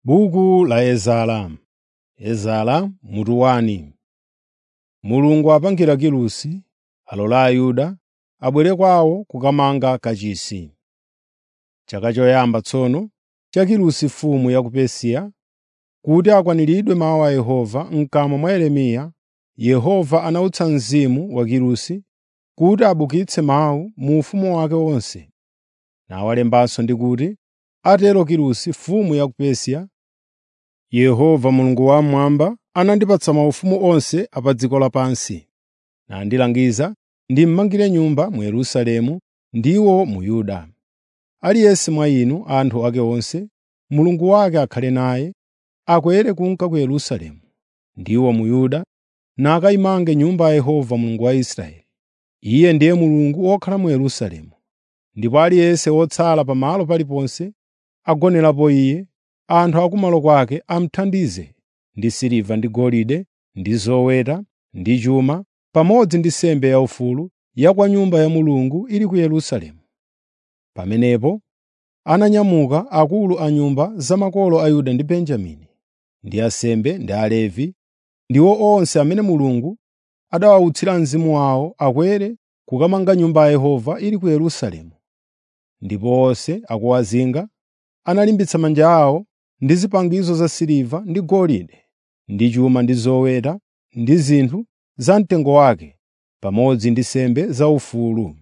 Buku la Ezara. Ezara mutu wani. Mulungu apangira Kirusi, alola Ayuda abwere kwawo kukamanga kachisi. Chaka choyamba tsono cha Kirusi mfumu ya ku Persia, kuti akwaniridwe mawu a Yehova m'kamwa mwa Yeremiya, Yehova anawutsa mzimu wa Kirusi kuti abukitse mawu mu ufumu wake wonse. Nawalembanso ndi kuti, “Atero Kirusi mfumu ya ku Persia, Yehova Mulungu wammwamba anandipatsa maufumu onse a pa dziko lapansi, nandilangiza ndimmangire Nyumba mu Yerusalemu ndiwo mu Yuda. Aliyense mwa inu, anthu ake onse, Mulungu wake akhale naye, akwere kunka ku Yerusalemu, ndiwo mu Yuda, nakayimange Nyumba ya Yehova Mulungu wa Israeli. Iye ndiye Mulungu wokhala mu Yerusalemu, ndipo aliyense wotsala pamalo paliponse agonerapo Iye, anthu akumalo kwake amuthandize ndi siliva ndi golide ndi zoweta ndi chuma, pamodzi ndi nsembe yaufulu ya kwa Nyumba ya Mulungu ili ku Yerusalemu. Pamenepo ananyamuka akulu a nyumba za makolo a Yuda ndi Benjamini, ndi ansembe ndi Alevi, ndiwo onse amene Mulungu adawawutsira mzimu wawo akwere kukamanga Nyumba ya Yehova ili ku Yerusalemu. Ndipo onse akuwazinga analimbitsa manja awo ndi zipangizo za siliva ndi golide, ndi chuma ndi zoweta ndi zinthu za mtengo wake, pamodzi ndi nsembe zaufulu.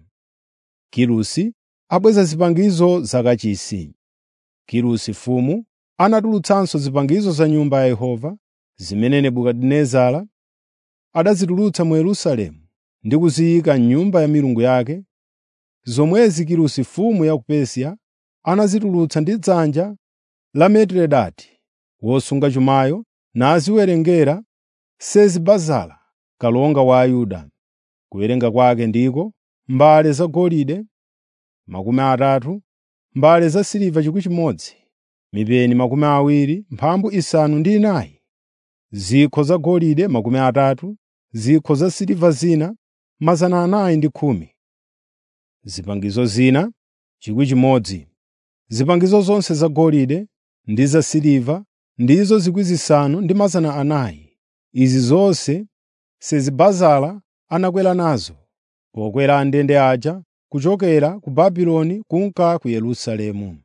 Kirusi abweza zipangizo za kachisi. Kirusi mfumu anatulutsanso zipangizo za Nyumba ya Yehova, zimene Nebukadinezara adazitulutsa mu Yerusalemu ndi kuziyika m'nyumba ya milungu yake, zomwezi Kirusi mfumu ya ku Persia anazitulutsa ndi dzanja la Mitiredati wosunga chumayo, naziwerengera Sezi-Bazara, kalonga wa Ayuda. Kuwerenga kwake ndiko mbale zagolide makumi atatu, mbale zasiliva 1,000, mipeni makumi awiri, mphambu isanu ndi inayi, zikho zagolide makumi atatu, zikho zasiliva zina mazana anayi ndi khumi, zipangizo zina 1,000. Zipangizo zonse zagolide ndi zasiliva ndizo 5,000 ndi mazana anayi. Izi zonse Sezi-Bazara anakwera nazo pokwera andende aja kuchokera ku Babuloni kunka ku Yerusalemu.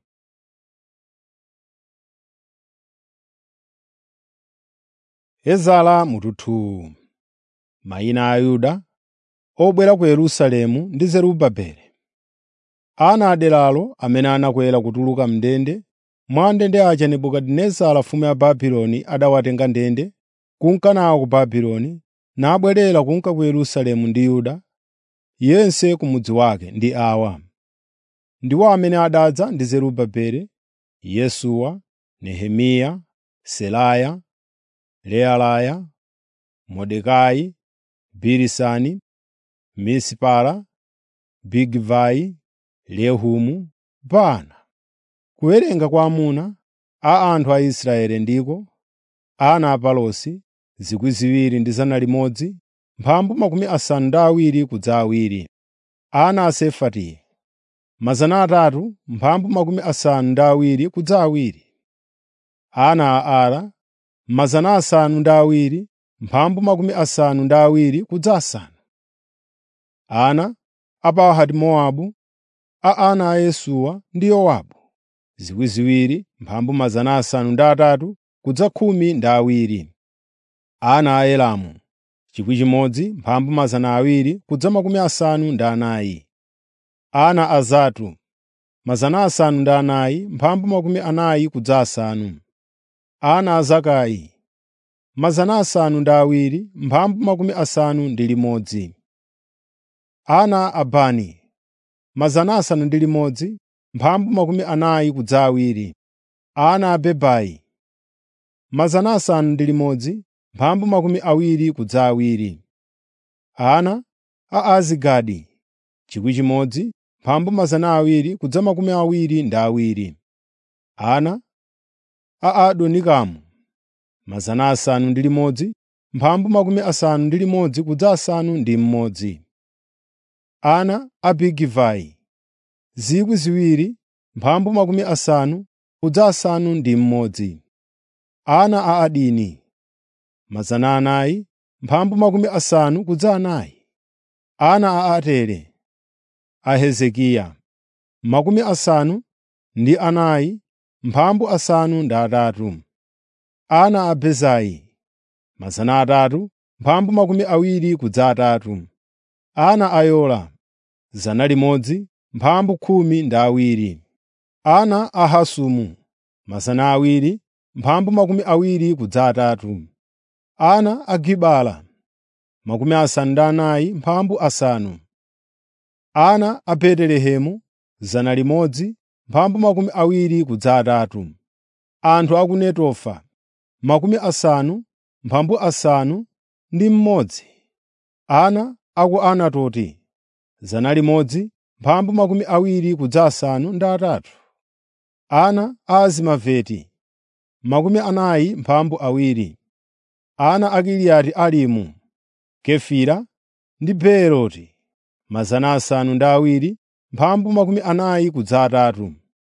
Ezara mututu Mayina a Ayuda obwera ku Yerusalemu ndi Zerubabeli. Ana a deralo amene anakwera kutuluka m'ndende mwa andende aja Nebukadinezara mfumu ya Babuloni adawatenga ndende kunka nawo ku Babuloni, nabwerera kunka ku Yerusalemu ndi Yuda, yense ku mudzi wake ndi awa. Ndiwo amene adadza ndi Zerubabeli, Yesuwa, Nehemiya, Seraya, Reelaya, Mordekai, Bilisani, Mispara, Bigivai, Rehumu, Baana. Kuwerenga kwa amuna a anthu a Israeli ndiko: ana a Palosi 2,000 ndi 100, mphambu makumi asanu ndi awiri kudza awiri, ana a Sefatiya 300, mphambu makumi asanu ndi awiri kudza awiri, ana a Ara 700, mphambu makumi asanu ndi awiri kudza asanu, ana a Pahati-Mowabu, a ana a Yesuwa ndi Yowabu 2,000, mphambu mazana asanu ndi atatu kudza khumi ndi awiri, ana a Elamu 1,000, mphambu mazana awiri kudza makumi asanu ndi anayi, ana a Zatu 400, mphambu makumi anayi kudza asanu, ana a Zakai 700, mphambu makumi asanu ndi limodzi, ana a Bani 600, mphambu makumi anayi kudza awiri, ana a Bebai 600, mphambu makumi awiri kudza awiri, ana a Azigadi 1,000, mphambu mazana awiri kudza makumi awiri ndi awiri, ana a Adonikamu 600, mphambu makumi asanu ndi limodzi kudza asanu ndi mmodzi, ana a Bigivai 2,000, mphambu makumi asanu kudza asanu ndi mmodzi, ana a Adini mazana anayi mphambu makumi asanu kudza anayi, ana a Atere, a Hezekiya makumi asanu ndi anayi mphambu asanu ndi atatu, ana a Bezai mazana atatu mphambu makumi awiri kudza atatu, ana a Yola zana limodzi mphambu khumi ndi awiri, ana a Hasumu mazana awiri mphambu makumi awiri kudza atatu, ana a Gibala makumi asanu ndi anayi mphambu asanu, ana a Betelehemu zana limodzi mphambu makumi awiri kudza atatu, anthu a ku Netofa makumi asanu mphambu asanu ndi mmodzi, ana a ku Anatoti zana limodzi mphambu makumi awiri kudza asanu ndi atatu, ana a Azimaveti makumi anayi mphambu awiri, ana a Kiriati Alimu, Kefira ndi Beeroti mazana asanu ndi awiri mphambu makumi anayi kudza atatu,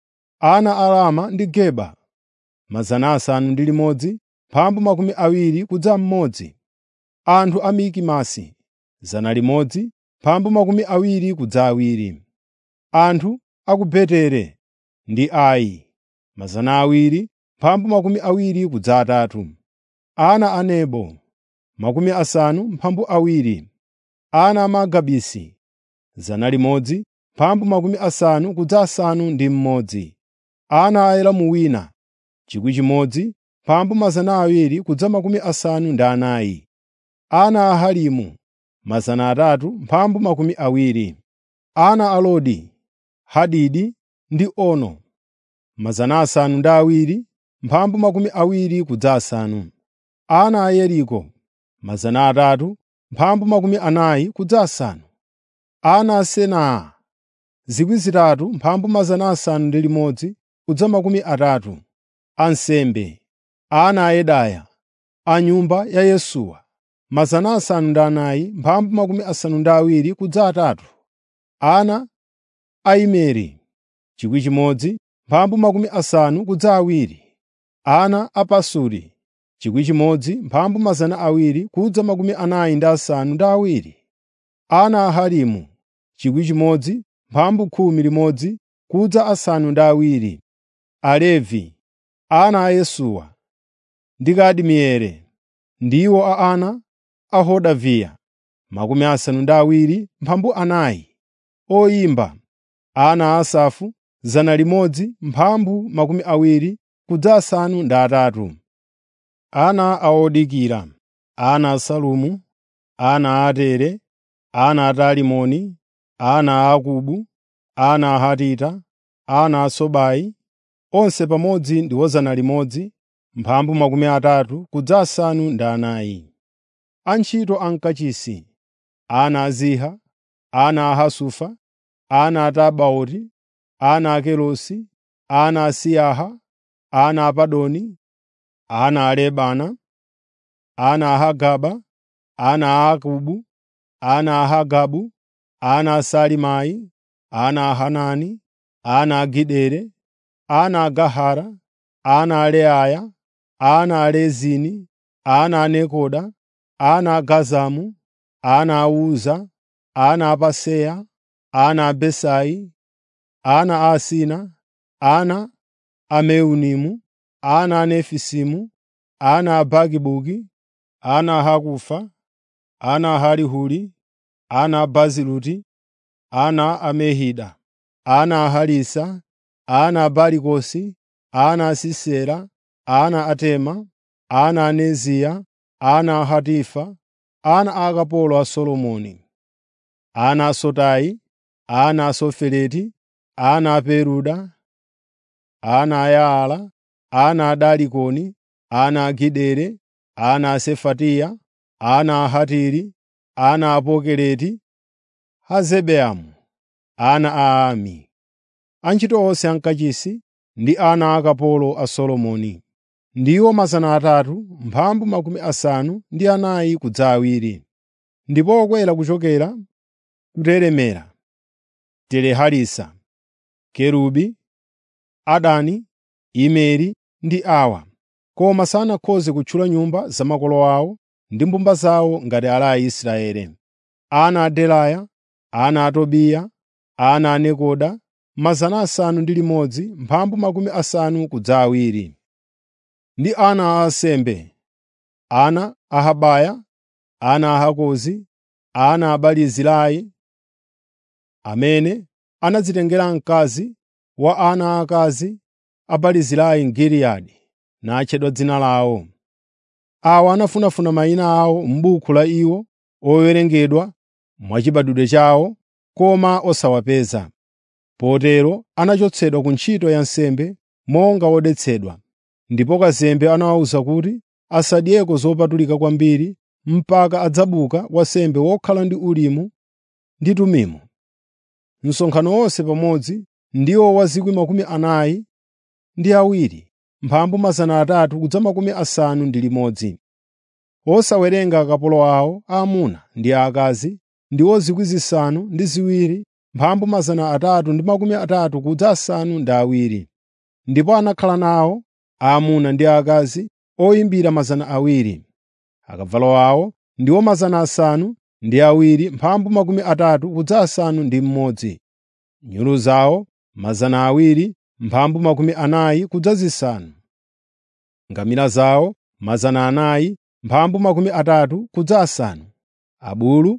ana a Rama ndi Geba mazana asanu ndi limodzi mphambu makumi awiri kudza mmodzi, anthu a Mikimasi zana limodzi mphambu makumi awiri kudza awiri, anthu a ku Betere ndi Ai mazana awiri mphambu makumi awiri kudza atatu, ana a Nebo makumi asanu mphambu awiri, ana a Magabisi zana limodzi mphambu makumi asanu kudza asanu ndi mmodzi, ana a Elamu wina chikwi chimodzi mphambu mazana awiri kudza makumi asanu ndi anayi, ana a Harimu mazana atatu mphambu makumi awiri, ana a Lodi, Hadidi ndi Ono mazana asanu ndi awiri mphambu makumi awiri kudza asanu, ana a Yeriko mazana atatu mphambu makumi anayi kudza asanu, ana a Senaa zikwi zitatu mphambu mazana asanu ndi limodzi kudza makumi atatu, ansembe, ana a Yedaya, a nyumba ya Yesuwa mazana asanu ndi anayi mphambu makumi asanu ndi awiri kudza atatu, ana a Imeri chikwi chimodzi mphambu makumi asanu kudza awiri, ana a Pasuri chikwi chimodzi mphambu mazana awiri kudza makumi anayi ndi asanu ndi awiri, ana a Harimu chikwi chimodzi mphambu khumi limodzi kudza asanu ndi awiri, Alevi, ana a Yesuwa ndi Kadimieli ndiwo a ana a Hodaviya makumi asanu ndi awiri mphambu anayi, oyimba, ana a Asafu zana limodzi mphambu makumi awiri kudza asanu ndi atatu, ana a odikira, ana a Salumu, ana a Atere, ana a Talimoni, ana a Akubu, ana a Hatita, ana a Sobai, onse pamodzi ndiwo zana limodzi mphambu makumi atatu kudza asanu ndi anayi. Antchito a mkachisi, ana a Ziha, ana a Hasufa, ana a Tabaoti, ana a Kelosi, ana a Siyaha, ana a Padoni, ana a Lebana, ana a Hagaba, ana a Akubu, ana a Hagabu, ana a Salimai, ana a Hanani, ana a Gidere, ana a Gahara, ana a Leaya, ana a Rezini, ana a Nekoda, ana a Gazamu, ana a Uza, ana a Paseya, ana a Besai, ana a Asina, ana a Meunimu, ana a Nefisimu, ana a Bagibugi, ana a Hakufa, ana a Harihuri, ana a Baziluti, ana a Mehida, ana a Harisa, ana a Barikosi, ana a Sisera, ana a Tema, ana a Neziya, ana a Hatifa, ana a akapolo a Solomoni, ana a Sotai, ana a Sofereti, ana a Peruda, ana a Yaala, ana a Dalikoni, ana a Gidere, ana a Sefatiya, ana a Hatiri, ana a Pokereti, Hazebeamu, ana a Ami. Antchito onse ankachisi ndi ana akapolo a Solomoni ndiwo mazana atatu mphambu makumi asanu ndi anayi kudza awiri, ndipo okwera kuchokera ku Telemera, Teleharisa, Kerubi, Adani, Imeri ndi Awa. koma sanakhoze kutchula nyumba za makolo awo ndi mbumba zawo ngati ala a Israeli. Ana a Delaya, ana a Tobiya, ana a Nekoda, mazana asanu ndi limodzi, mphambu makumi asanu kudza awiri. Ndi ana a ansembe, ana a Habaya, ana a Hakozi, ana a Barizilai, amene anadzitengera mkazi wa ana aakazi a Barizilai m'Giliyadi natchedwa dzina lawo. Awa anafunafuna mayina awo m'buku la iwo owerengedwa mwachibadwidwe chawo, koma osawapeza. Potero anachotsedwa ku ntchito ya nsembe monga wodetsedwa. Ndipo kazembe anawawuza kuti asadyeko zopatulika kwambiri mpaka adzabuka wansembe wokhala ndi Urimu ndi Tumimu. Msonkhano wonse pamodzi ndiwo wa 40,000 ndi awiri, mphambu mazana atatu kudza makumi asanu ndi limodzi. Osawerenga akapolo awo aamuna ndi aakazi ndiwo 7,000 mphambu mazana atatu ndi makumi atatu kudza asanu ndi awiri. Ndipo anakhala nawo aamuna ndi aakazi oyimbira mazana awiri. Akavalo awo ndiwo mazana asanu ndi awiri mphambu makumi atatu kudza asanu ndi mmodzi. Nyulu zawo mazana awiri mphambu makumi anayi kudza zisanu. Ngamira zawo mazana anayi mphambu makumi atatu kudza asanu. Abulu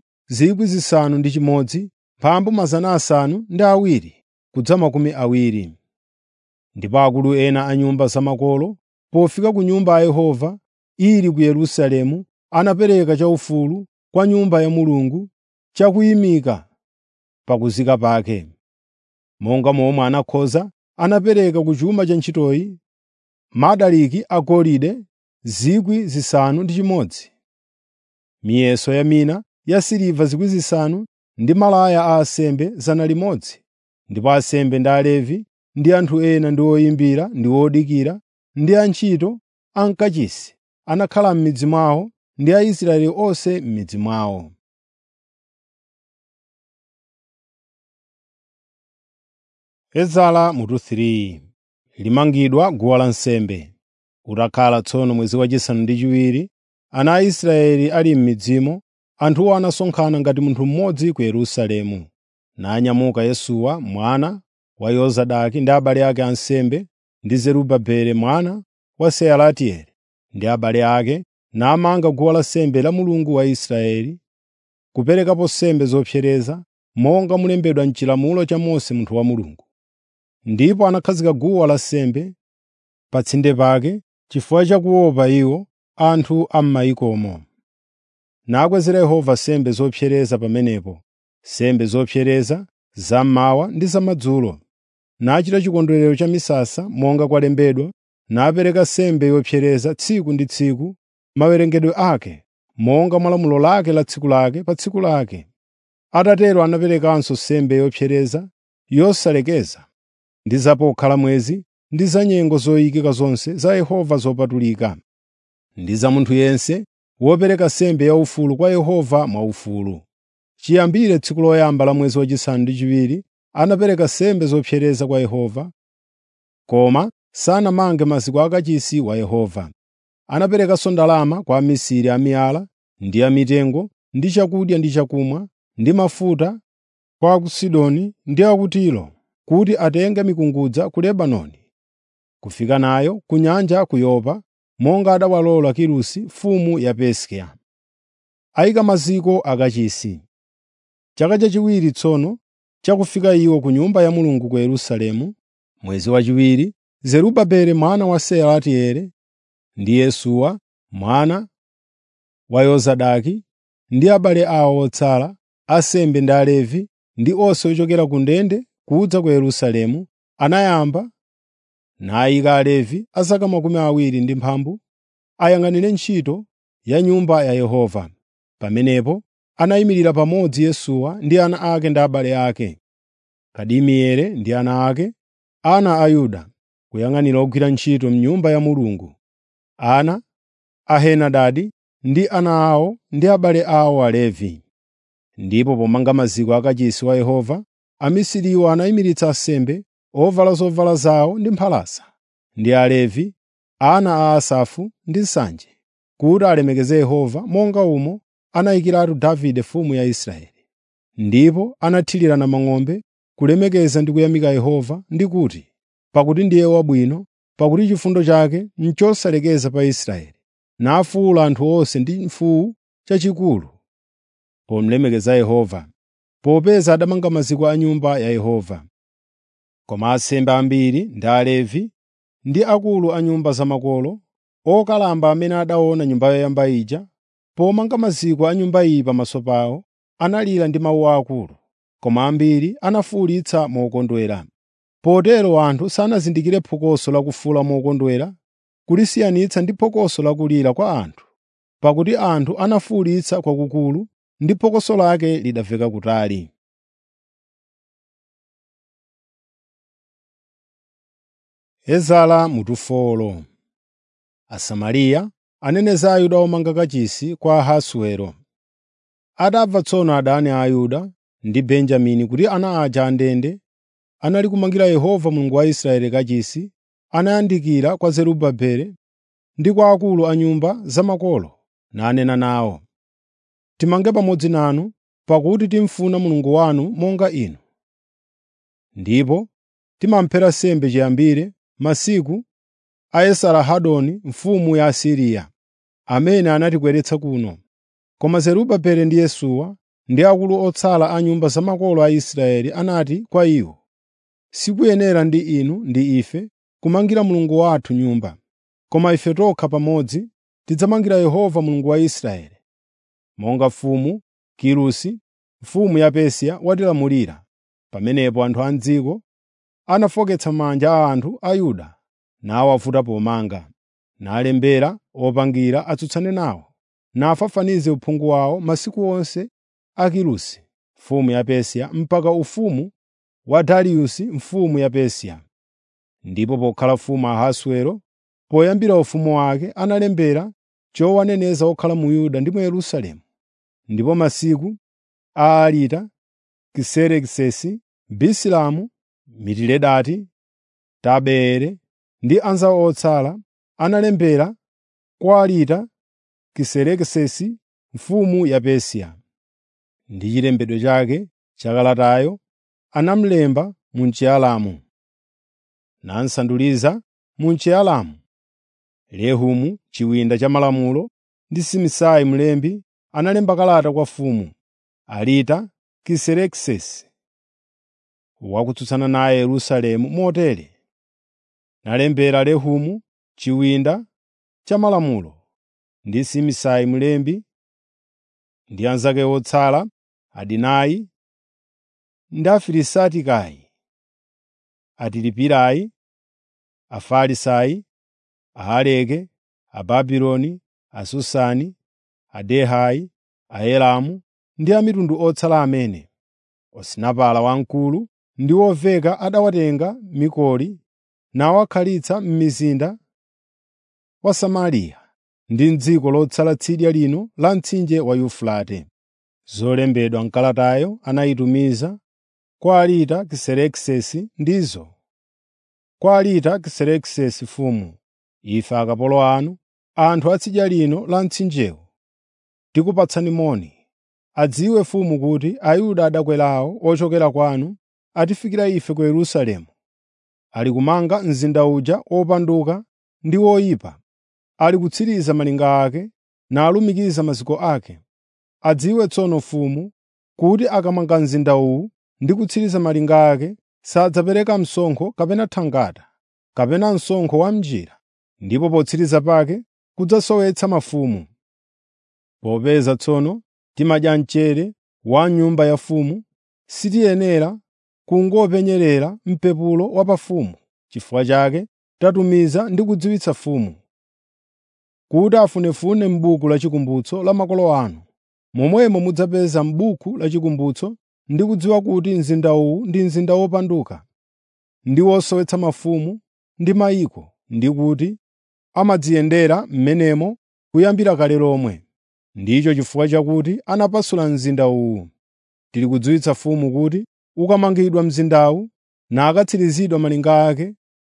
6,000 mphambu mazana asanu ndi awiri kudza makumi awiri. Ndipo akulu ena a nyumba zamakolo pofika ku Nyumba ya Yehova ili ku Yerusalemu anapereka chaufulu kwa Nyumba ya Mulungu chakuyimika pa kuzika pake. Monga momwe anakhoza anapereka ku chuma cha ntchitoyi madaliki agolide 6,000, miyeso ya mina yasiliva 5,000 ndi malaya a ansembe 100, ndipo ansembe ndi Alevi ndi anthu ena ndi oyimbira ndi odikira ndi antchito a mkachisi anakhala m'midzi mwawo ndi Aisraeli onse m'midzi mwawo. Ezara mutu 3 limangidwa guwa lansembe. Utakhala tsono mwezi wachisanu ndi chiwiri, ana a Israeli ali m'midzimo, anthuwo anasonkhana ngati munthu mmodzi ku Yerusalemu. Nanyamuka Yesuwa mwana wa Yozadaki ndi abale ake ansembe ndi Zerubabeli mwana wa Sealatieli ndi abale ake namanga guwa lansembe la Mulungu wa Israeli, kuperekapo nsembe zopsereza monga mulembedwa m'chilamulo cha Mose munthu wa Mulungu. Ndipo anakhazika guwa lansembe pa tsinde pake chifukwa cha kuopa iwo anthu a m'mayikomo. Nakwezera Yehova nsembe zopsereza pamenepo, nsembe zopsereza zammawa ndi zamadzulo. Nachita chikondwerero cha misasa monga kwalembedwa, napereka nsembe yopsereza tsiku ndi tsiku mawerengedwe ake, monga mwa lamulo lake la tsiku lake pa tsiku lake. Atatero anaperekanso nsembe yopsereza yosalekeza ndi za pokhala mwezi ndi za nyengo zoyikika zonse za Yehova zopatulika, ndi za munthu yense wopereka nsembe yaufulu kwa Yehova mwaufulu. Chiyambire tsiku loyamba la mwezi wachisanu ndi chiwiri anapereka nsembe zopsereza kwa Yehova, koma sanamange maziko akachisi wa Yehova. Anaperekanso ndalama kwa amisiri a miyala ndi a mitengo ndi chakudya ndi chakumwa ndi mafuta kwa a ku Sidoni ndi a ku Tiro kuti atenge mikungudza ku Lebanoni, kufika nayo ku nyanja ku Yopa, monga adawalola Kirusi mfumu ya Persia. Ayika maziko akachisi. Chaka chachiwiri tsono chakufika iwo ku Nyumba ya Mulungu ku Yerusalemu, mwezi wachiwiri, Zerubabeli mwana wa Sealatieli ndi Yesuwa mwana wa Yozadaki ndi abale awo otsala, ansembe ndi Alevi ndi onse ochokera ku ndende kudza ku Yerusalemu, anayamba nayika Alevi a zaka makumi awiri ndi mphambu ayang'anire ntchito ya Nyumba ya Yehova. Pamenepo anayimirira pamodzi Yesuwa ndi ana ake ndi abale ake, Kadimieli ndi ana ake, ana a Yuda, kuyang'anira ogwira ntchito m'Nyumba ya Mulungu, ana a Henadadi ndi ana awo ndi abale awo Alevi. Ndipo pomanga maziko akachisi wa Yehova, amisiriwo anayimiritsa ansembe ovala zovala zawo ndi mphalasa, ndi Alevi ana a Asafu ndi nsanje, kuti alemekeze Yehova monga umo anayikiratu Davide mfumu ya Israeli. Ndipo anathirira namang'ombe kulemekeza ndi kuyamika Yehova ndi kuti, “Pakuti ndiye wabwino, pakuti chifundo chake n'chosalekeza pa Israeli.” Nafuwula anthu onse ndi mfuwu chachikulu pomulemekeza Yehova, popeza adamanga maziko a Nyumba ya Yehova. Koma ansembe ambiri ndi Alevi ndi akulu a nyumba zamakolo, okalamba amene adaona nyumba yoyamba ija, pomanga maziko a nyumba iyi pamaso pawo, analira ndi mawu akulu, koma ambiri anafuwulitsa mokondwera. Potero anthu sanazindikire phokoso la kufuwula mokondwera kulisiyanitsa ndi phokoso la kulira kwa anthu, pakuti anthu anafuwulitsa kwakukulu ndi phokoso lake lidamveka kutali. Ezara mutufolo Asamariya aneneza Ayuda omanga kachisi kwa Ahasuero. Atamva tsono adani a Ayuda ndi Benjamini kuti ana aja andende anali kumangira Yehova Mulungu wa Israeli kachisi, anayandikira kwa Zerubabeli ndi kwa akulu a nyumba zamakolo nanena nawo, “Timange pamodzi nanu, pakuti timufuna Mulungu wanu monga inu. Ndipo timamphera nsembe chiyambire masiku a Esarahadoni mfumu ya Asiriya, amene anatikweretsa kuno. Koma Zerubabeli ndi Yesuwa ndi akulu otsala a nyumba zamakolo a Israeli anati kwa iwo, “Sikuyenera ndi inu ndi ife kumangira Mulungu wathu nyumba, koma ife tokha pamodzi tidzamangira Yehova Mulungu wa Israeli, monga mfumu Kirusi, mfumu ya Persia watilamulira.” Pamenepo anthu a m'dziko anafoketsa manja a anthu a Yuda nawavuta pomanga, nalembera opangira atsutsane nawo, nafafanize uphungu wawo masiku onse a Kirusi mfumu ya Persia mpaka ufumu wa Dariyusi mfumu ya Persia. Ndipo pokhala mfumu Ahasuero, poyambira ufumu wake analembera chowaneneza okhala mu Yuda ndi mu Yerusalemu. Ndipo masiku a Arita, Kiserekisesi, Bisilamu, Mitiledati, Tabeere ndi anzawo otsala analembera kwa Arita Kiserekisesi mfumu ya Persia. Ndi chilembedwe chake cha kalatayo anamulemba mu Chialamu, nansanduliza mu Chialamu. Rehumu chiwinda cha malamulo ndi Simisai mlembi analemba kalata kwa mfumu Arita Kiserekisesi wakutsutsana naye Yerusalemu motere: Nalembera Rehumu chiwinda cha malamulo ndi Simisai mlembi ndi anzake otsala Adinai ndi Afilisitikai, Atilipirai, Afarisai, Ahaleke, Ababuloni, Asusani, Adehai, Aelamu ndi a mitundu otsala amene Osinapala wamkulu ndi woveka adawatenga m'Mikoli nawakhalitsa m'mizinda wa Samariya ndi m'dziko lotsala tsidya lino la mtsinje wa Yufurate. Zolembedwa m'kalatayo anayitumiza kwa Arita Kiserekisesi ndizo: Kwa Arita Kiserekisesi mfumu, ife akapolo anu, anthu a tsidya lino la mtsinjewu, tikupatsani moni. Adziwe mfumu kuti Ayuda adakwerawo ochokera kwanu atifikira ife ku Yerusalemu. Ali kumanga mzinda uja wopanduka ndi woyipa, ali kutsiriza malinga ake nalumikiza maziko ake. Adziwe tsono mfumu kuti akamanga mzinda uwu ndi kutsiriza malinga ake sadzapereka msonkho kapena thangata kapena msonkho wa m'njira, ndipo potsiriza pake kudzasowetsa mafumu. Popeza tsono timadya mchere wa m'nyumba ya mfumu, sitiyenera kungopenyerera mpepulo wa pafumu. Chifukwa chake tatumiza ndi kudziwitsa mfumu kuti afunefune m'buku la chikumbutso la makolo anu. Momwemo mudzapeza m'buku la chikumbutso ndi kudziwa kuti mzinda uwu ndi mzinda wopanduka ndi wosowetsa mafumu ndi mayiko, ndi kuti amadziyendera m'menemo kuyambira kale lomwe. Ndicho chifukwa chakuti anapasula mzinda uwu. Tili kudziwitsa mfumu kuti ukamangidwa mzindawu nakatsirizidwa malinga ake,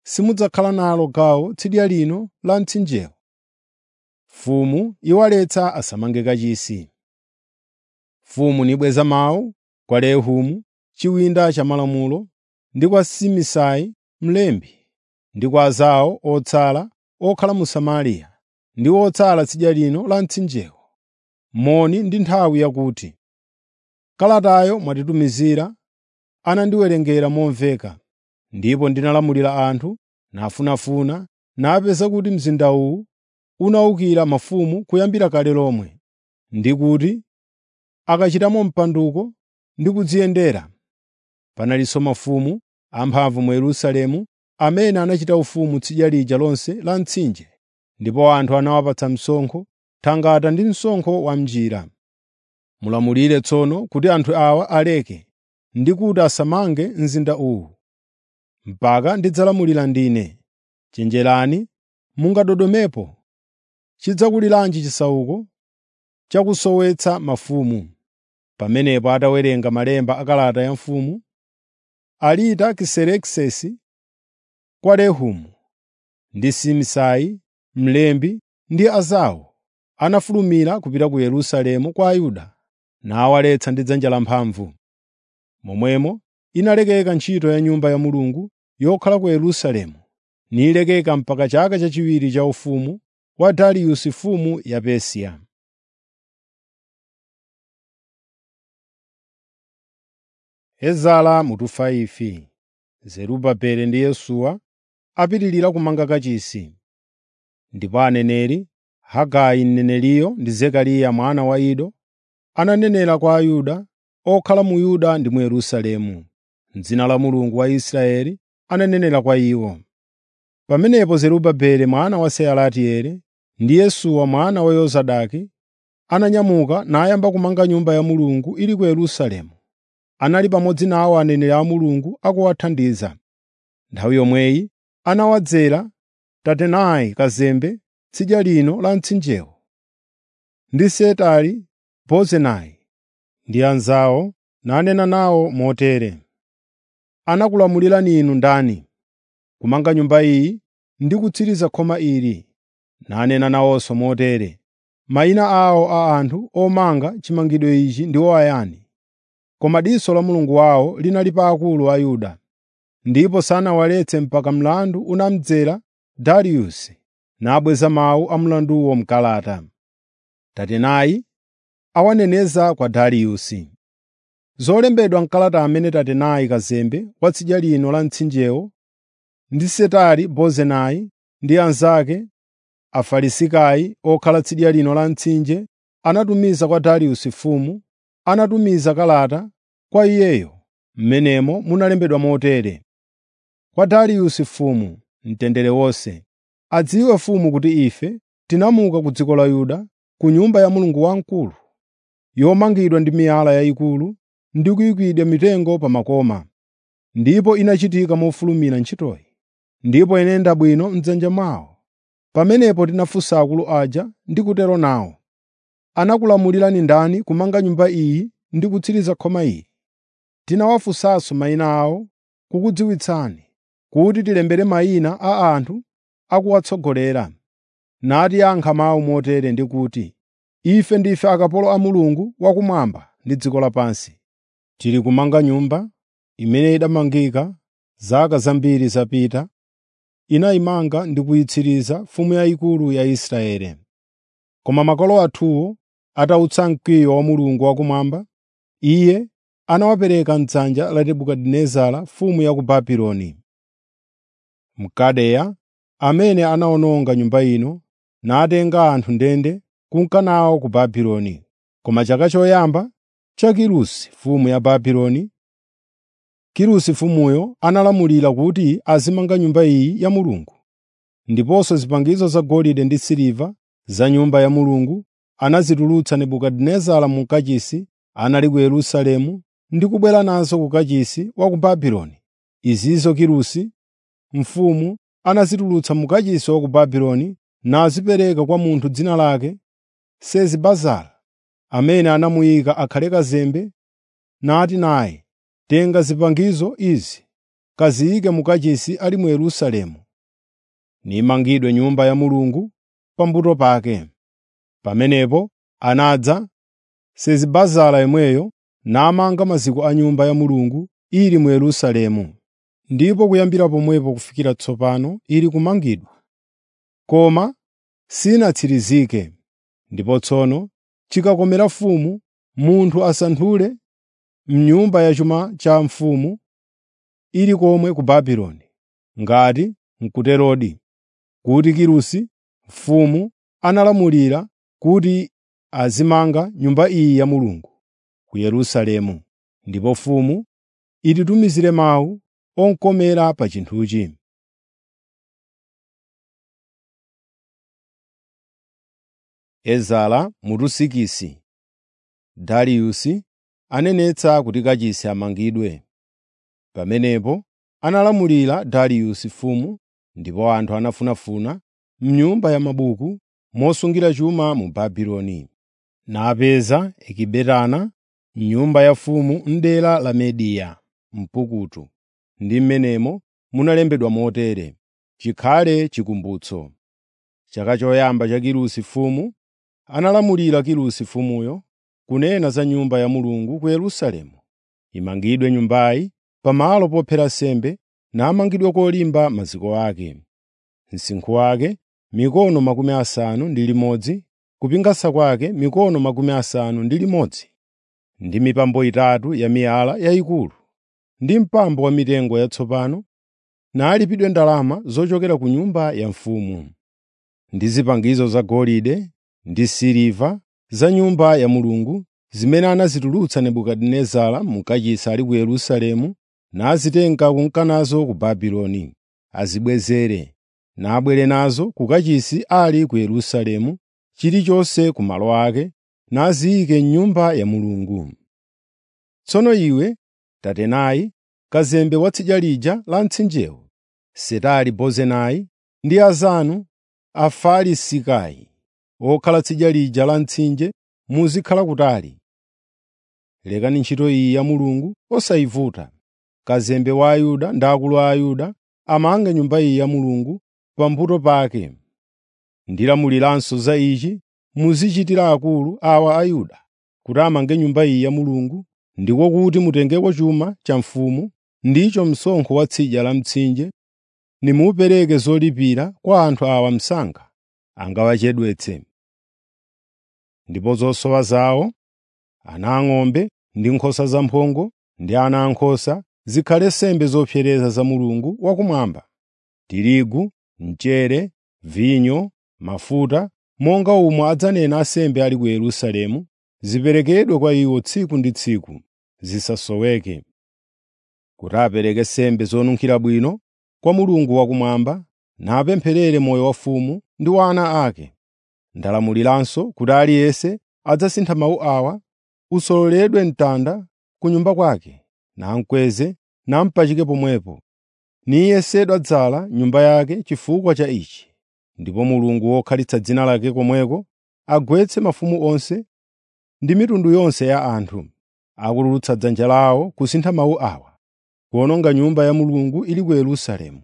simudzakhala nalo gawo tsidya lino la mtsinjewo. Mfumu iwaletsa asamange kachisi. Mfumu nibweza mawu kwa Rehumu chiwinda cha malamulo ndi kwa Simisai mlembi ndi kwa azawo otsala okhala mu Samariya ndi otsala tsidya lino la mtsinjewo. Moni ndi nthawi yakuti, “Kalatayo mwatitumizira anandiwerengera momveka, ndipo ndinalamulira anthu nafunafuna napeza kuti mzinda uwu unawukira mafumu kuyambira kale lomwe, ndi kuti akachitamo mpanduko ndi kudziyendera. Panalinso mafumu amphamvu mu Yerusalemu amene anachita ufumu tsidya lija lonse la mtsinje, ndipo anthu anawapatsa msonkho, thangata ndi msonkho wa m'njira. Mulamulire tsono kuti anthu awa aleke ndi kuti asamange mzinda uwu, mpaka ndidzalamulira ndine. Chenjerani, mungadodomepo. Chidzakuliranji chisauko chakusowetsa mafumu. Pamenepo atawerenga malemba a kalata ya mfumu, Alita Kiserekisesi kwa Rehumu ndi Simisai mlembi ndi azawo anafulumira kupita ku Yerusalemu kwa Ayuda nawaletsa ndi dzanja lamphamvu. Momwemo inalekeka ntchito ya Nyumba ya Mulungu yokhala ku Yerusalemu, nilekeka mpaka chaka chachiwiri cha ufumu wa Dariyusi mfumu ya Persia. Ezara mutufa ifi Zerubabeli ndi Yesuwa apitirira kumanga kachisi. Ndipo aneneri Hagai mneneriyo ndi Zekariya mwana wa Ido ananenera kwa Ayuda okhala mu Yuda ndi mu Yerusalemu. M'dzina la Mulungu wa Israeli ananenera kwa iwo. Pamenepo Zerubabeli mwana wa Sealatieli ndi Yesuwa mwana wa Yozadaki ananyamuka nayamba kumanga Nyumba ya Mulungu ili ku Yerusalemu. Anali pamodzi nawo aneneri a Mulungu akuwathandiza. Nthawi yomweyi anawadzera Tatenai kazembe tsidya lino la mtsinjewo, ndi Setari-Bozenai ndi anzawo nanena nawo motere: “Anakulamulirani inu ndani kumanga Nyumba iyi ndi kutsiriza khoma ili?” Nanena nawonso motere: “Mayina awo a anthu omanga chimangidwe ichi ndiwo ayani?” Koma diso la Mulungu wawo linali pa akulu a Yuda, ndipo sanawaletse mpaka mlandu unamdzera Dariyusi nabweza mawu a mlanduwo m'kalata. Tatenai awaneneza kwa Dariyusi. Zolembedwa m'kalata amene Tatenai kazembe wa tsidya lino la mtsinjewo ndi Setari-Bozenai ndi anzake Afarisikai okhala tsidya lino la mtsinje anatumiza kwa Dariyusi mfumu, anatumiza kalata kwa iyeyo m'menemo munalembedwa motere: Kwa Dariyusi mfumu, mtendere wonse. Adziwe mfumu kuti ife tinamuka ku dziko la Yuda, ku Nyumba ya Mulungu wamkulu, yomangidwa ndi miyala yayikulu ndi kuyikidwa mitengo pa makoma. Ndipo inachitika mofulumira ntchitoyi, ndipo inayenda bwino m'dzanja mwawo. Pamenepo tinafunsa akulu aja ndi kutero nawo, “Anakulamulirani ndani kumanga Nyumba iyi ndi kutsiriza khoma ili?” Tinawafunsanso mayina awo kukudziwitsani, kuti tilembere mayina a anthu akuwatsogolera. Natiyankha mawu motere ndi kuti, “Ife ndife akapolo a Mulungu wakumwamba ndi dziko lapansi. Tili kumanga Nyumba imene idamangika zaka zambiri zapita, inayimanga ndi kuyitsiriza mfumu yayikulu ya Israeli. Koma makolo athuwo atawutsa mkwiyo wa Mulungu wakumwamba, Iye anawapereka m'dzanja la Nebukadinezara mfumu ya ku Babuloni, Mkaldeya, amene anawononga Nyumba ino natenga anthu ndende kunka nawo ku Babuloni. Koma chaka choyamba cha Kirusi mfumu ya Babuloni, Kirusi mfumuyo analamulira kuti azimanga Nyumba iyi ya Mulungu. Ndiponso zipangizo zagolide ndi siliva za Nyumba ya Mulungu anazitulutsa Nebukadinezara mu kachisi anali ku Yerusalemu ndi kubwera nazo ku kachisi wa ku Babuloni. Izinso Kirusi mfumu anazitulutsa mu kachisi wa ku Babuloni nazipereka kwa munthu dzina lake Sezi-Bazara, amene anamuyika akhale kazembe, nati naye, “Tenga zipangizo izi kaziyike mu kachisi ali mu Yerusalemu, nimangidwe Nyumba ya Mulungu pambuto pake. Pamenepo anadza Sesibazara yemweyo namanga maziko a Nyumba ya Mulungu ili mu Yerusalemu, ndipo kuyambira pomwepo kufikira tsopano ili kumangidwa. Koma sinatsirizike, ndipo tsono chikakomera mfumu munthu asanthule m'nyumba ya chuma cha mfumu ili komwe ku Babuloni, ngati n'kuterodi, kuti Kirusi mfumu analamulira kuti azimanga Nyumba iyi ya Mulungu ku Yerusalemu, ndipo mfumu ititumizire mawu onkomera pa chinthuchi. Ezara mutusikisi Dariyusi anenetsa kuti kachisi amangidwe. Pamenepo analamulira Dariyusi mfumu, ndipo anthu anafunafuna m'nyumba ya mabuku mosungira chuma mu Babuloni, napeza Ekibetana m'nyumba ya mfumu m'dera la Mediya mpukutu, ndi m'menemo munalembedwa motere: Chikhale chikumbutso. Chaka choyamba cha Kirusi mfumu, analamulira Kirusi mfumuyo kunena za Nyumba ya Mulungu ku Yerusalemu, imangidwe nyumbayi pamalo pophera nsembe namangidwe kolimba maziko ake. Msinkhu wake mikono makumi asanu ndi limodzi, kupingasa kwake mikono makumi asanu ndi limodzi, ndi mipambo itatu ya miyala yayikulu, ndi mpambo wa mitengo yatsopano, nalipidwe ndalama zochokera ku nyumba ya mfumu, ndi zipangizo zagolide ndi siliva za Nyumba ya Mulungu zimene anazitulutsa Nebukadinezara mu kachisi ali ku Yerusalemu nazitenga kunka nazo ku Babuloni, azibwezere, nabwere nazo ku kachisi ali ku Yerusalemu, chilichonse ku malo ake, naziyike m'Nyumba ya Mulungu. Tsono iwe, Tatenayi, kazembe wa tsidya lija la mtsinjewo, Setari-Bozenayi ndi Azanu Afarisikayi, okhala tsidya lija la mtsinje, muzikhala kutali. Lekani ntchito iyi ya Mulungu osayivuta. Kazembe wa Ayuda ndi akulu a Ayuda amange Nyumba iyi ya Mulungu pambuto pake. Ndilamuliranso za ichi muzichitira akulu awa Ayuda kuti amange Nyumba iyi ya Mulungu, ndiko kuti mutengeko chuma cha mfumu, ndicho msonkho wa tsidya la mtsinje, nimupereke zolipira kwa anthu awa msanga angawachedwetse. Ndipo zosowa zawo, ana ang'ombe ndi nkhosa zamphongo ndi ana ankhosa zikhale nsembe zopsereza za Mulungu wakumwamba, tirigu, mchere, vinyo, mafuta, monga omwe adzanena ansembe ali ku Yerusalemu, ziperekedwe kwa iwo tsiku ndi tsiku, zisasoweke. Kuti apereke nsembe zonunkhira bwino kwa Mulungu wakumwamba, napempherere moyo wa mfumu ndi wa ana ake. Ndalamuliranso kuti aliyense adzasintha mawu awa, usololedwe mtanda ku nyumba kwake, namkweze nampachike pomwepo, niyesedwa dzala nyumba yake chifukwa cha ichi. Ndipo Mulungu wokhalitsa dzina lake komweko agwetse mafumu onse ndi mitundu yonse ya anthu, akutulutsa dzanja lawo kusintha mawu awa, kuwononga Nyumba ya Mulungu ili ku Yerusalemu.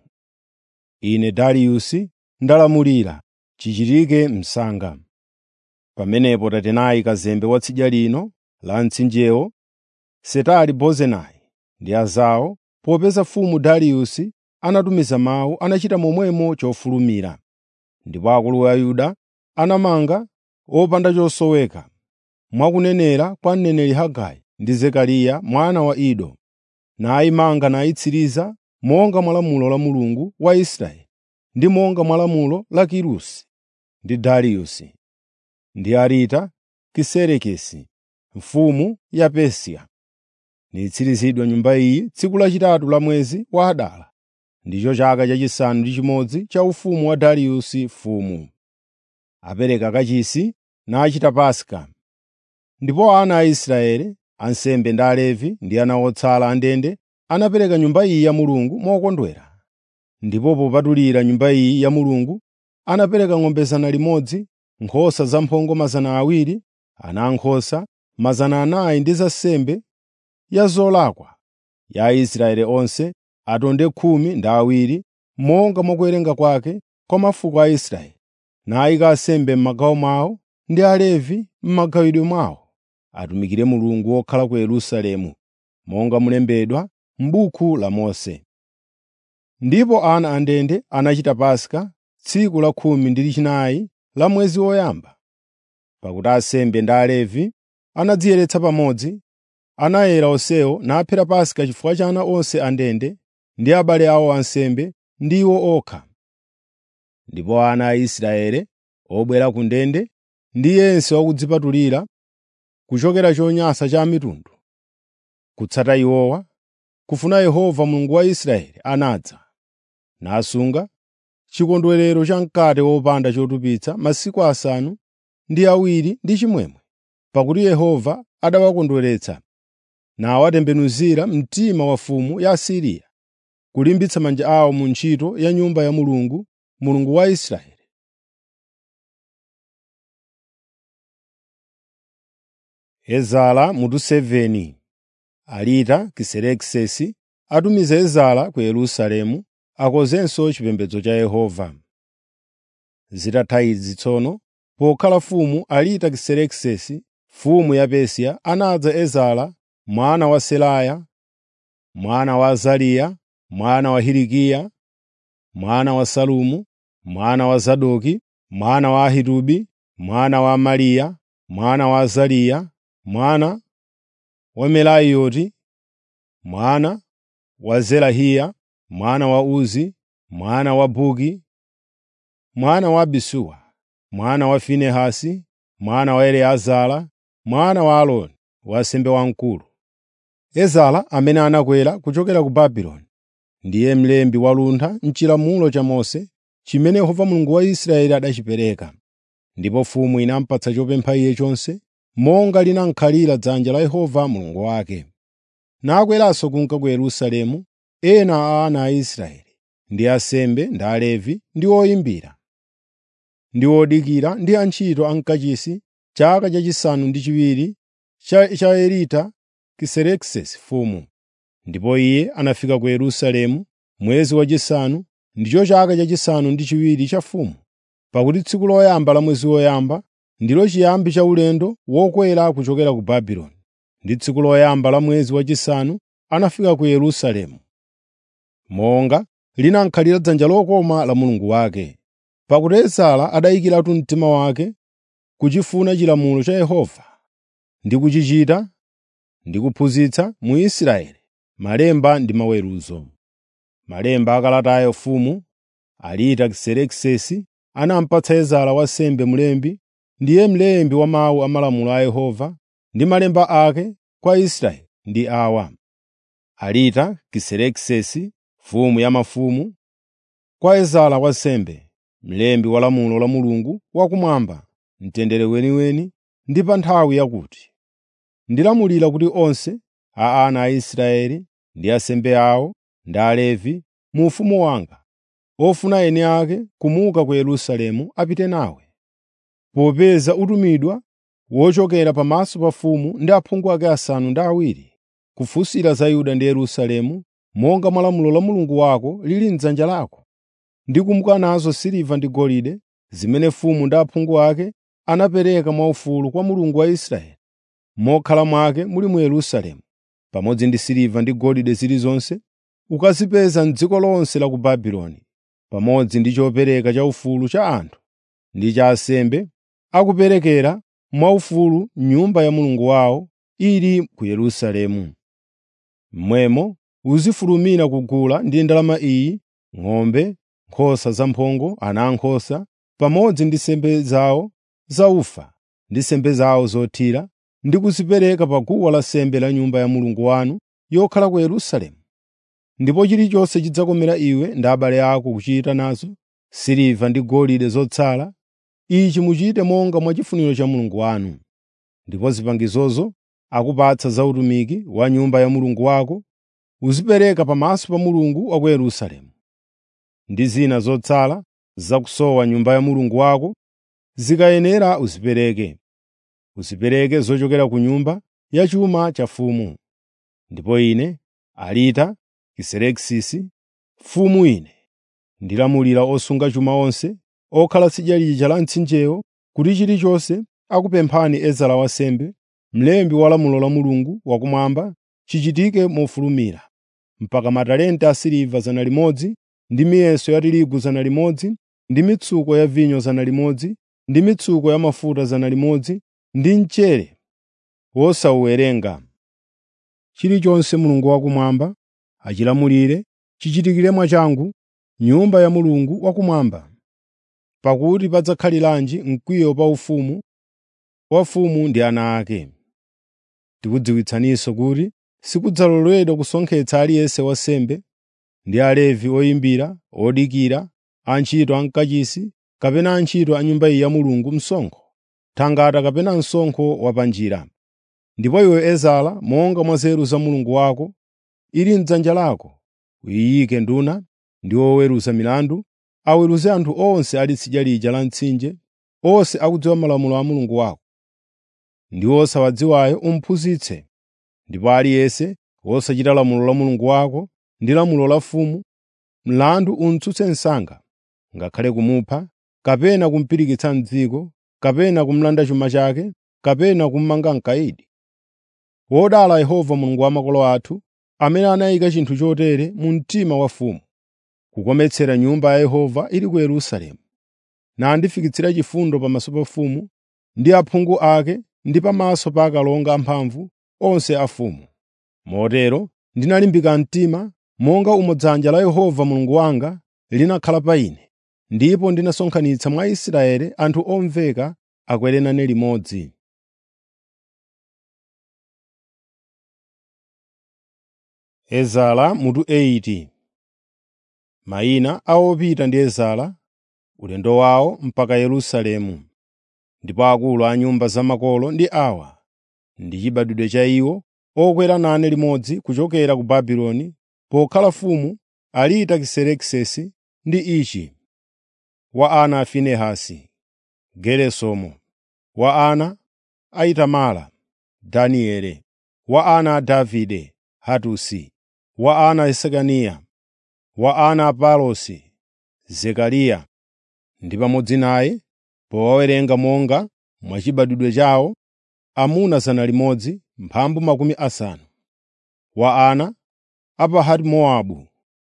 Ine Dariyusi ndalamulira chichitike msanga. Pamenepo Tatenayi kazembe wa tsidya lino la mtsinjewo, Setari-Bozenayi ndi azawo, popeza mfumu Dariyusi anatumiza mawu, anachita momwemo chofulumira. Ndipo akulu a Yuda anamanga opanda chosoweka, mwakunenera kwa mneneri Hagai ndi Zekariya mwana wa Ido, nayimanga nayitsiriza monga mwa lamulo la Mulungu wa Israeli ndi monga mwa lamulo la Kirusi ndi Dariyusi ndi Arita Kiserekesi mfumu ya Persia. Nitsirizidwa nyumba iyi tsiku lachitatu la mwezi wa Adara, ndicho chaka chachisanu ndi chimodzi cha ufumu wa Dariyusi mfumu. Apereka kachisi nachita Paska. Ndipo ana a Israeli, ansembe ndi Alevi ndi ana otsala a ndende anapereka nyumba iyi ya Mulungu mokondwera. Ndipo popatulira nyumba iyi ya Mulungu anapereka ng'ombe zana limodzi, nkhosa zamphongo mazana awiri, ana ankhosa mazana anayi ndi za nsembe ya zolakwa ya Aisraeli onse atonde khumi ndi awiri monga mwa kuwerenga kwake kwa mafuko a Israeli, nayika ansembe m'magawo mwawo ndi Alevi m'magawidwe mwawo, atumikire Mulungu wokhala ku Yerusalemu, monga mulembedwa m'buku la Mose. Ndipo ana a ndende anachita Paska tsiku la khumi ndi chinayi la mwezi woyamba. Pakuti ansembe ndi Alevi anadziyeretsa pamodzi, anayera onsewo naphera Paska chifukwa cha ana onse a ndende ndi abale awo ansembe ndi iwo okha. Ndipo ana a Israeli obwera ku ndende ndi yense wakudzipatulira kuchokera chonyansa cha mitundu, kutsata iwowa, kufuna Yehova Mulungu wa Israeli anadza, nasunga chikondwerero cha mkate wopanda chotupitsa masiku asanu ndi awiri ndi chimwemwe, pakuti Yehova adawakondweretsa, nawatembenuzira mtima wa mfumu ya Asiriya, kulimbitsa manja awo mu ntchito ya Nyumba ya Mulungu, Mulungu wa Israeli. Ezara mutu 7 Alita Kiserekisesi atumiza Ezara ku Yerusalemu akonzenso chipembedzo cha Yehova. Zitatha izi tsono, pokhala mfumu Alita Kiserekisesi, mfumu ya Persia, anadza Ezara mwana wa Seraya, mwana wa Azariya, mwana wa Hilikiya, mwana wa Salumu, mwana wa Zadoki, mwana wa Ahitubi, mwana wa Amariya, mwana wa Azariya, mwana wa Merayoti, mwana wa Zerahiya, mwana wa Uzi, mwana wa Buki, mwana wa Abisuwa, mwana wa Finehasi, mwana wa Eliezara, mwana wa Aaroni, wansembe wamkulu. Ezara amene anakwera kuchokera ku Babuloni, ndiye mlembi waluntha m'chilamulo cha Mose, chimene Yehova Mulungu wa Israeli adachipereka. Ndipo mfumu inamupatsa chopempha iye chonse, monga linankhalira dzanja la Yehova Mulungu wake. Nakweranso kunka ku Yerusalemu ena a ana a Israeli, ndi ansembe ndi Alevi ndi oyimbira, ndi odikira ndi antchito a mkachisi chaka chachisanu ndi chiwiri cha, cha Elita Kiserekisesi mfumu. Ndipo iye anafika ku Yerusalemu mwezi wachisanu, ndicho chaka chachisanu ndi chiwiri cha mfumu, pakuti tsiku loyamba la mwezi woyamba ndilo chiyambi cha ulendo wokwera kuchokera ku Babuloni. Ndi tsiku loyamba la mwezi wachisanu anafika ku Yerusalemu, monga linankhalira dzanja lokoma la Mulungu wake. Pakuti Ezara adayikiratu mtima wake kuchifuna chilamulo cha Yehova ndi kuchichita ndi kuphunzitsa mu Israeli malemba ndi maweruzo. Malemba akalatayo mfumu Alita Kiserekisesi anamupatsa Ezara wansembe mlembi, ndiye mlembi wa mawu a malamulo a Yehova ndi malemba ake kwa Israeli ndi awa: Alita Kiserekisesi, mfumu ya mafumu, kwa Ezara wansembe, mlembi wa lamulo la Mulungu wakumwamba, mtendere weniweni ndi pa nthawi yakuti. Ndilamulira kuti onse a ana a Israeli ndi ansembe awo ndi Alevi mu ufumu wanga, ofuna eni ake kumuka ku Yerusalemu apite nawe, popeza utumidwa wochokera pamaso pa mfumu ndi aphungu ake asanu ndi awiri, kufunsira za Yuda ndi Yerusalemu, monga mwa lamulo la Mulungu wako lili m'dzanja lako, ndi kumuka nazo siliva ndi golide zimene mfumu ndi aphungu ake anapereka mwaufulu kwa Mulungu wa Israeli, mokhala mwake muli mu Yerusalemu, pamodzi ndi siliva ndi golide zilizonse ukazipeza m'dziko lonse la ku Babuloni, pamodzi ndi chopereka chaufulu cha anthu ndi cha ansembe akuperekera mwaufulu m'Nyumba ya Mulungu wawo ili ku Yerusalemu. Momwemo uzifulumira kugula ndi ndalama iyi ng'ombe, nkhosa zamphongo, ana ankhosa, pamodzi ndi nsembe zawo za ufa ndi nsembe zawo zothira, ndi kuzipereka pa guwa lansembe la Nyumba ya Mulungu wanu yokhala ku Yerusalemu. Ndipo chilichonse chidzakomera iwe ndi abale ako kuchita nazo siliva ndi golide zotsala, ichi muchite monga mwa chifuniro cha Mulungu wanu. Ndipo zipangizozo akupatsa za utumiki wa Nyumba ya Mulungu wako uzipereka pamaso pa Mulungu wa ku Yerusalemu. Ndi zina zotsala zakusowa Nyumba ya Mulungu wako zikayenera uzipereke. Uzipereke zochokera ku nyumba ya chuma cha mfumu. Ndipo ine, Alita Kiserekisisi, mfumu ine ndilamulira osunga chuma onse okhala tsidya lija la mtsinjewo kuti chilichonse akupemphani Ezara wansembe, mlembi wa lamulo la Mulungu wakumwamba, chichitike mofulumira, mpaka matalenta asiliva 100 ndi miyeso ya tirigu 100 ndi mitsuko ya vinyo 100 ndi mitsuko ya mafuta 100 ndi mchere wosawuwerenga. Chilichonse Mulungu wakumwamba achilamulire chichitikire mwachangu nyumba ya Mulungu wakumwamba. Pakuti padzakhaliranji mkwiyo pa ufumu wa mfumu ndi ana ake. Tikudziwitsaninso kuti sikudzaloledwa kusonkhetsa aliyense wansembe ndi Alevi oyimbira, odikira, antchito a mkachisi kapena antchito a Nyumba iyi ya Mulungu msonkho, thangata kapena msonkho wa pa njira. Ndipo iwe Ezara, monga mwa nzeru za Mulungu wako ili m'dzanja lako, uyiyike nduna ndi oweruza milandu, aweruze anthu onse ali tsidya lija la mtsinje, onse akudziwa malamulo a Mulungu wako. Ndi osawadziwayo umuphunzitse. Ndipo aliyense wosachita lamulo la Mulungu wako ndi lamulo la mfumu, mlandu umtsutse msanga, ngakhale kumupha, kapena kumupirikitsa m'dziko, kapena kumulanda chuma chake, kapena kumumanga mkayidi. Wodala Yehova Mulungu wa makolo athu, amene anayika chinthu chotere mu mtima wa mfumu, kukometsera Nyumba ya Yehova ili ku Yerusalemu, nandifikitsira chifundo pamaso pa mfumu ndi aphungu ake ndi pamaso pa akalonga amphamvu onse a mfumu. Motero ndinalimbika mtima monga umo dzanja la Yehova Mulungu wanga linakhala pa ine, ndipo ndinasonkhanitsa mwa Israeli anthu omveka akwere nane limodzi. Ezara mutu 80 Mayina a opita ndi Ezara, ulendo wawo mpaka Yerusalemu. Ndipo akulu a nyumba za makolo ndi awa, ndi chibadwidwe cha iwo okwera nane limodzi kuchokera ku Babuloni, pokhala mfumu Alita Kiserekisesi ndi Ichi. Wa ana a Finehasi, Geresomu. Wa ana a Itamara, Danieli. Wa ana a Davide, Hatusi. Wa ana a Sekaniya. Wa ana a Palosi, Zekariya. Ndi pamodzi naye, powawerenga monga mwa chibadwidwe chawo, amuna 100 mphambu makumi asanu. Wa ana a Pahati-Mowabu,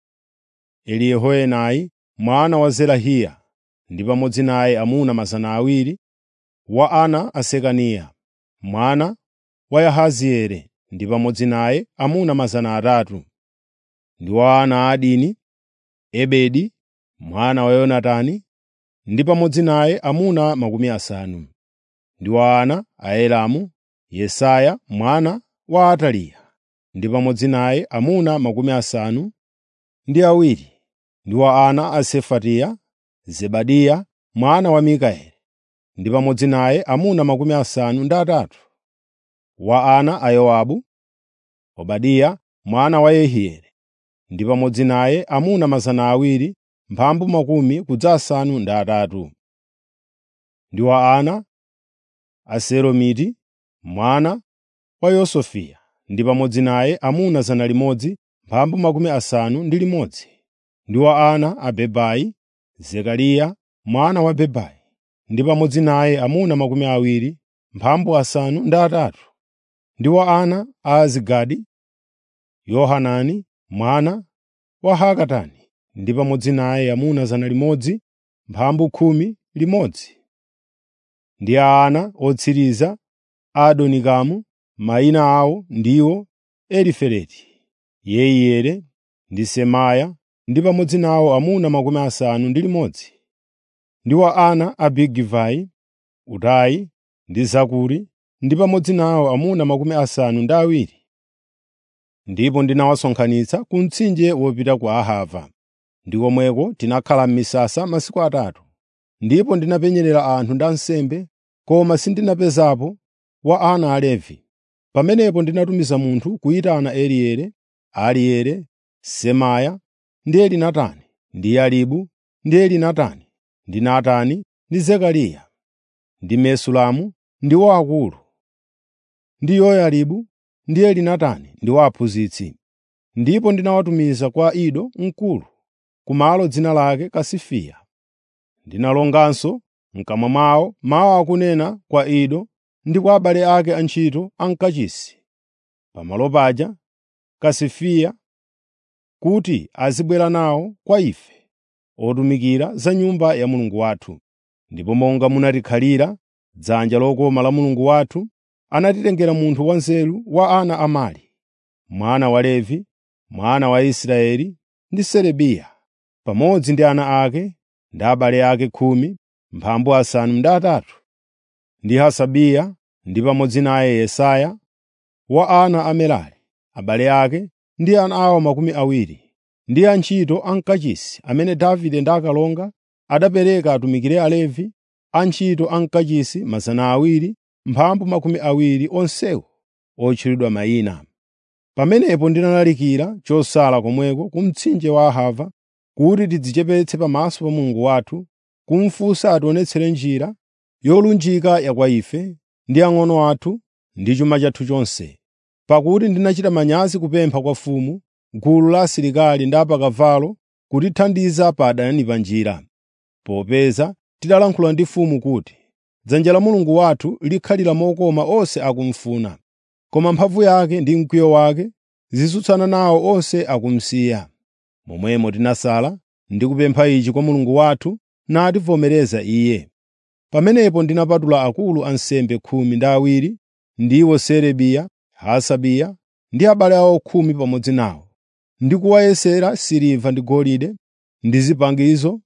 Eliyehoenai mwana wa Zerahiya, ndi pamodzi naye amuna 200. Wa ana a Sekaniya, mwana wa Yahazieli, ndi pamodzi naye amuna 300. Ndi wa ana a Adini, Ebedi mwana wa Yonatani, ndi pamodzi naye amuna makumi asanu. Ndi wa ana a Elamu, Yesaya mwana wa Ataliya, ndi pamodzi naye amuna makumi asanu ndi awiri. Ndi wa ana a Sefatiya, Zebadiya mwana wa Mikaeli, ndi pamodzi naye amuna makumi asanu ndi atatu. Wa ana a Yowabu, Obadiya mwana wa Yehieli, ndi pamodzi naye amuna 200 mphambu makumi kudza asanu ndi atatu. Ndi wa ana a Selomiti mwana wa Yosefiya, ndi pamodzi naye amuna 100 mphambu makumi asanu ndi limodzi. Ndi wa ana a Bebai, Zekariya mwana wa Bebai, ndi pamodzi naye amuna makumi awiri mphambu asanu ndi atatu. Ndi wa ana a Azigadi, Yohanani mwana wa Hakatani, ndi pamodzi naye amuna 100 mphambu khumi limodzi. Ndi a ana otsiriza a Adonikamu, mayina awo ndiwo Elifeleti, Yeiyeli ndi Semaya, ndi pamodzi nawo amuna makumi asanu ndi limodzi. Ndi wa ana a Bigivai, Utayi ndi Zakuri, ndi pamodzi nawo amuna makumi asanu ndi awiri. Ndipo ndinawasonkhanitsa ku mtsinje wopita ku Ahava, ndi komweko tinakhala m'misasa masiku atatu. Ndipo ndinapenyerera anthu ndi ansembe, koma sindinapezapo wa ana a Levi. Pamenepo ndinatumiza munthu kuyitana Eliere, Ariere, Semaya ndi Elinatani, ndi Yaribu ndi Elinatani, ndi Natani ndi Zekariya, ndi Mesulamu ndiwo akulu, ndi Yoyaribu ndi Elinatani ndiwo aphunzitsi. ndipo ndinawatumiza kwa Ido mkulu, kumalo dzina lake Kasifiya. Ndinalonganso m'kamwa mwawo mawu akunena kwa Ido ndi kwa abale ake antchito a mkachisi, pamalo paja Kasifiya, kuti azibwera nawo kwa ife otumikira za Nyumba ya Mulungu wathu. Ndipo monga munatikhalira dzanja lokoma la Mulungu wathu, anatitengera munthu wanzeru wa ana a Mali, mwana wa Levi, mwana wa Israeli ndi Serebiya, pamodzi ndi ana ake ndi abale ake khumi mphambu asanu ndi atatu, ndi Hasabiya ndi pamodzi naye Yesaya wa ana a Merari, abale ake ndi ana awo makumi awiri, ndi antchito a mkachisi amene Davide ndi akalonga adapereka atumikire Alevi, antchito a mkachisi mazana awiri mphambu makumi awiri onsewo otchulidwa mayina. Pamenepo ndinalalikira chosala komweko ku mtsinje wa Ahava kuti tidzichepetse pamaso pa Mulungu wathu, kumufunsa ationetsere njira yolunjika ya kwa ife ndi ang'ono athu ndi chuma chathu chonse. Pakuti ndinachita manyazi kupempha kwa mfumu, gulu la asilikali ndi apakavalo kutithandiza pa adani pa njira, popeza tidalankhula ndi mfumu kuti, “Dzanja la Mulungu wathu likhalira mokoma onse akumufuna, koma mphamvu yake ndi mkwiyo wake zitsutsana nawo onse akumsiya.” Momwemo tinasala ndi kupempha ichi kwa Mulungu wathu nativomereza Iye. Pamenepo ndinapatula akulu ansembe khumi ndi awiri, ndiwo Serebiya, Hasabiya ndi abale awo khumi pamodzi nawo, ndi kuwayesera siliva ndi golide ndi zipangizo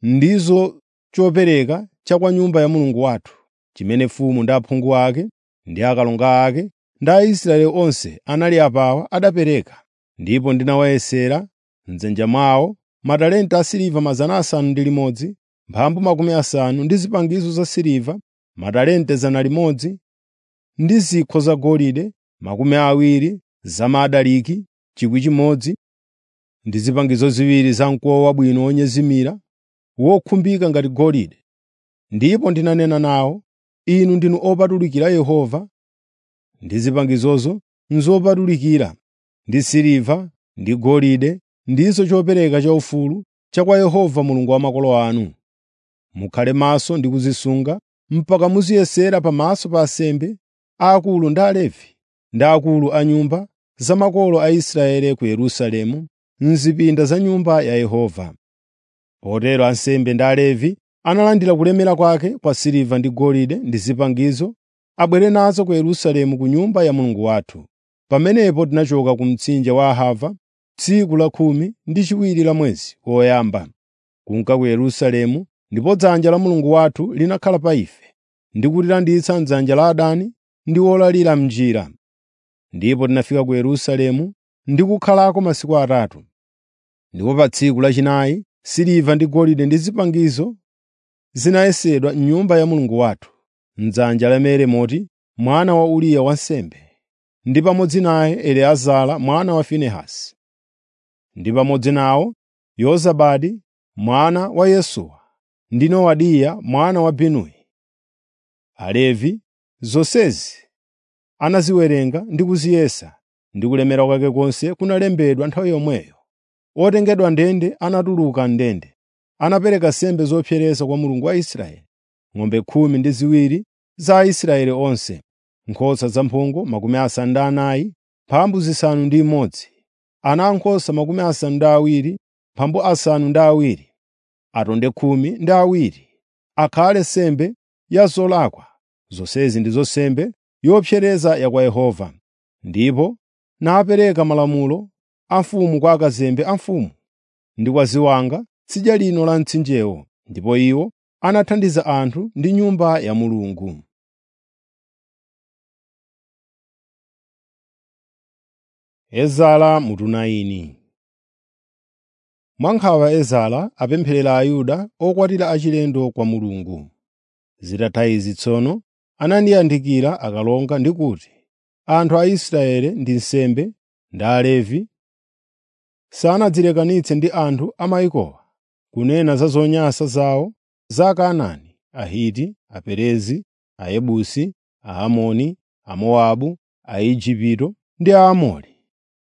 ndizo chopereka cha kwa Nyumba ya Mulungu wathu, chimene mfumu ndi aphungu ake ndi akalonga ake ndi Aisraeli onse anali apawa adapereka. Ndipo ndinawayesera m'dzanja mwawo matalenta asiliva mazana asanu ndi limodzi, mphambu makumi asanu ndi zipangizo za siliva matalenta zana limodzi, ndi zikho zagolide makumi awiri zamadaliki 1,000 ndi zipangizo ziwiri zamkuwa wabwino wonyezimira wokhumbika ngati golide. Ndipo ndinanena nawo, “Inu ndinu opatulikira Yehova, ndi zipangizozo n'zopatulikira, ndi siliva ndi golide ndizo chopereka chaufulu cha kwa Yehova Mulungu wa makolo anu. Mukhale maso ndi kuzisunga mpaka muziyesera pamaso pa ansembe aakulu ndi Alevi ndi akulu a nyumba za makolo a Israeli ku Yerusalemu m'zipinda za Nyumba ya Yehova. Potero ansembe ndi Alevi analandira kulemera kwake kwa siliva ndi golide ndi zipangizo abwere nazo ku Yerusalemu ku Nyumba ya Mulungu wathu. Pamenepo tinachoka ku mtsinje wa Ahava tsiku la khumi ndi chiwiri la mwezi woyamba, kunka ku Yerusalemu, ndipo dzanja la Mulungu wathu linakhala pa ife, ndi kutilanditsa m'dzanja la adani ndi olalira m'njira. Ndipo tinafika ku Yerusalemu ndi kukhalako masiku atatu. Ndipo pa tsiku lachinayi siliva ndi golide ndi zipangizo zinayesedwa m'Nyumba ya Mulungu wathu, m'dzanja la Meremoti mwana wa Uriya wansembe, ndi pamodzi naye Eliezara mwana wa Finehasi, ndi pamodzi nawo Yozabadi mwana wa Yesuwa ndi Nowadiya mwana wa Binuyi. Alevi zonsezi anaziwerenga ndi kuziyesa, ndi kulemera kwake konse kunalembedwa nthawi yomweyo. Otengedwa ndende anatuluka ndende, anapereka nsembe zopsereza kwa Mulungu wa Israeli, ng'ombe khumi ndi ziwiri za Aisraeli onse, nkhosa zamphongo makumi asanu ndi anayi, mphambu zisanu ndi imodzi, ana ankhosa makumi asanu ndi awiri, mphambu asanu ndi awiri, atonde khumi ndi awiri, akhale nsembe ya zolakwa. Zonsezi ndizo nsembe yopsereza ya kwa Yehova. Ndipo napereka malamulo a mfumu kwa akazembe a mfumu ndi kwa ziwanga tsidya lino la mtsinjewo, ndipo iwo anathandiza anthu ndi Nyumba ya Mulungu. Ezara mutu naini Mwa nkhawa Ezara apempherera Ayuda okwatira achilendo kwa Mulungu. Zitatha izi tsono anandiyandikira akalonga ndi kuti, “Anthu a Israeli ndi nsembe ndi Alevi sanadzilekanitse ndi anthu a mayikowa kunena za zonyansa zawo za Akanaani, Ahiti, Aperezi, Ayebusi, Aamoni, Amowabu, Aigupto ndi Aamori.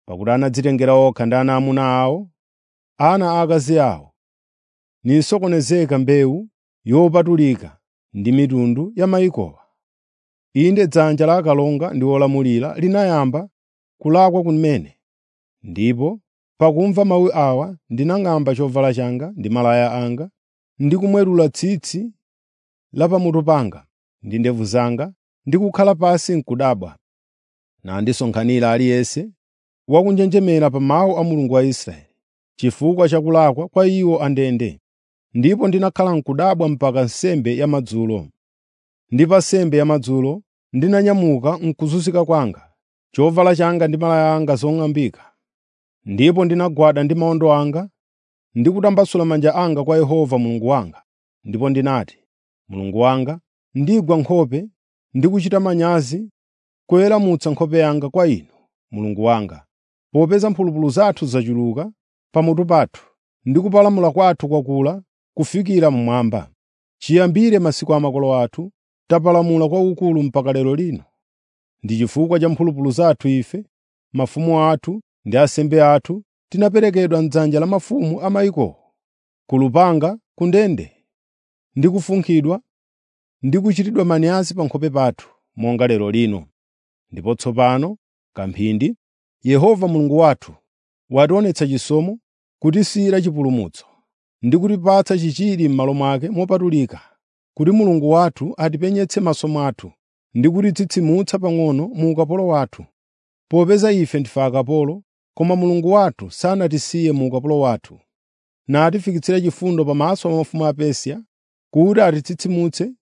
pakuti anadzitengera okha ndi ana amuna awo, ana aakazi awo, nisokonezeka mbewu yopatulika ndi mitundu ya mayikowa. Inde dzanja la akalonga ndi olamulira linayamba kulakwa kumene, ndipo pakumva mawu awa ndinang'amba chovala changa ndi malaya anga, ndi kumwetula tsitsi la pamutu panga ndi ndevu zanga, ndi kukhala pansi n'kudabwa. Nandisonkhanira aliyense wakunjenjemera pa mawu a Mulungu wa Israeli, chifukwa cha kulakwa kwa iwo andende. Ndipo ndinakhala n'kudabwa mpaka nsembe yamadzulo. Ndi pa nsembe yamadzulo ndinanyamuka m'kuzunzika kwanga, chovala changa ndi malaya anga zong'ambika. Ndipo ndinagwada ndi mawondo anga ndi kutambasula manja anga kwa Yehova Mulungu wanga. Ndipo ndinati, Mulungu wanga, ndigwa nkhope ndi kuchita manyazi kuweramutsa nkhope yanga kwa Inu, Mulungu wanga, popeza mphulupulu zathu zachuluka pamutu pathu, ndi kupalamula kwathu kwakula kufikira mmwamba. Chiyambire masiku a makolo athu, tapalamula kwakukulu mpaka lero lino. Ndi chifukwa cha mphulupulu zathu ife, mafumu athu ndi ansembe athu tinaperekedwa m'dzanja la mafumu a mayikowo, ku lupanga, ku ndende, ndi kufunkhidwa ndi kuchitidwa manyazi pa nkhope pathu, monga lero lino. Ndipo tsopano kamphindi Yehova Mulungu wathu wationetsa chisomo kutisiyira chipulumutso ndi kutipatsa chichiri m'malo mwake mopatulika, kuti Mulungu wathu atipenyetse maso mwathu ndi kutitsitsimutsa pang'ono mu ukapolo wathu. Popeza ife ndife akapolo, koma Mulungu wathu sanatisiye mu ukapolo wathu, natifikitsira chifundo pamaso pa mafumu a Persia, kuti atitsitsimutse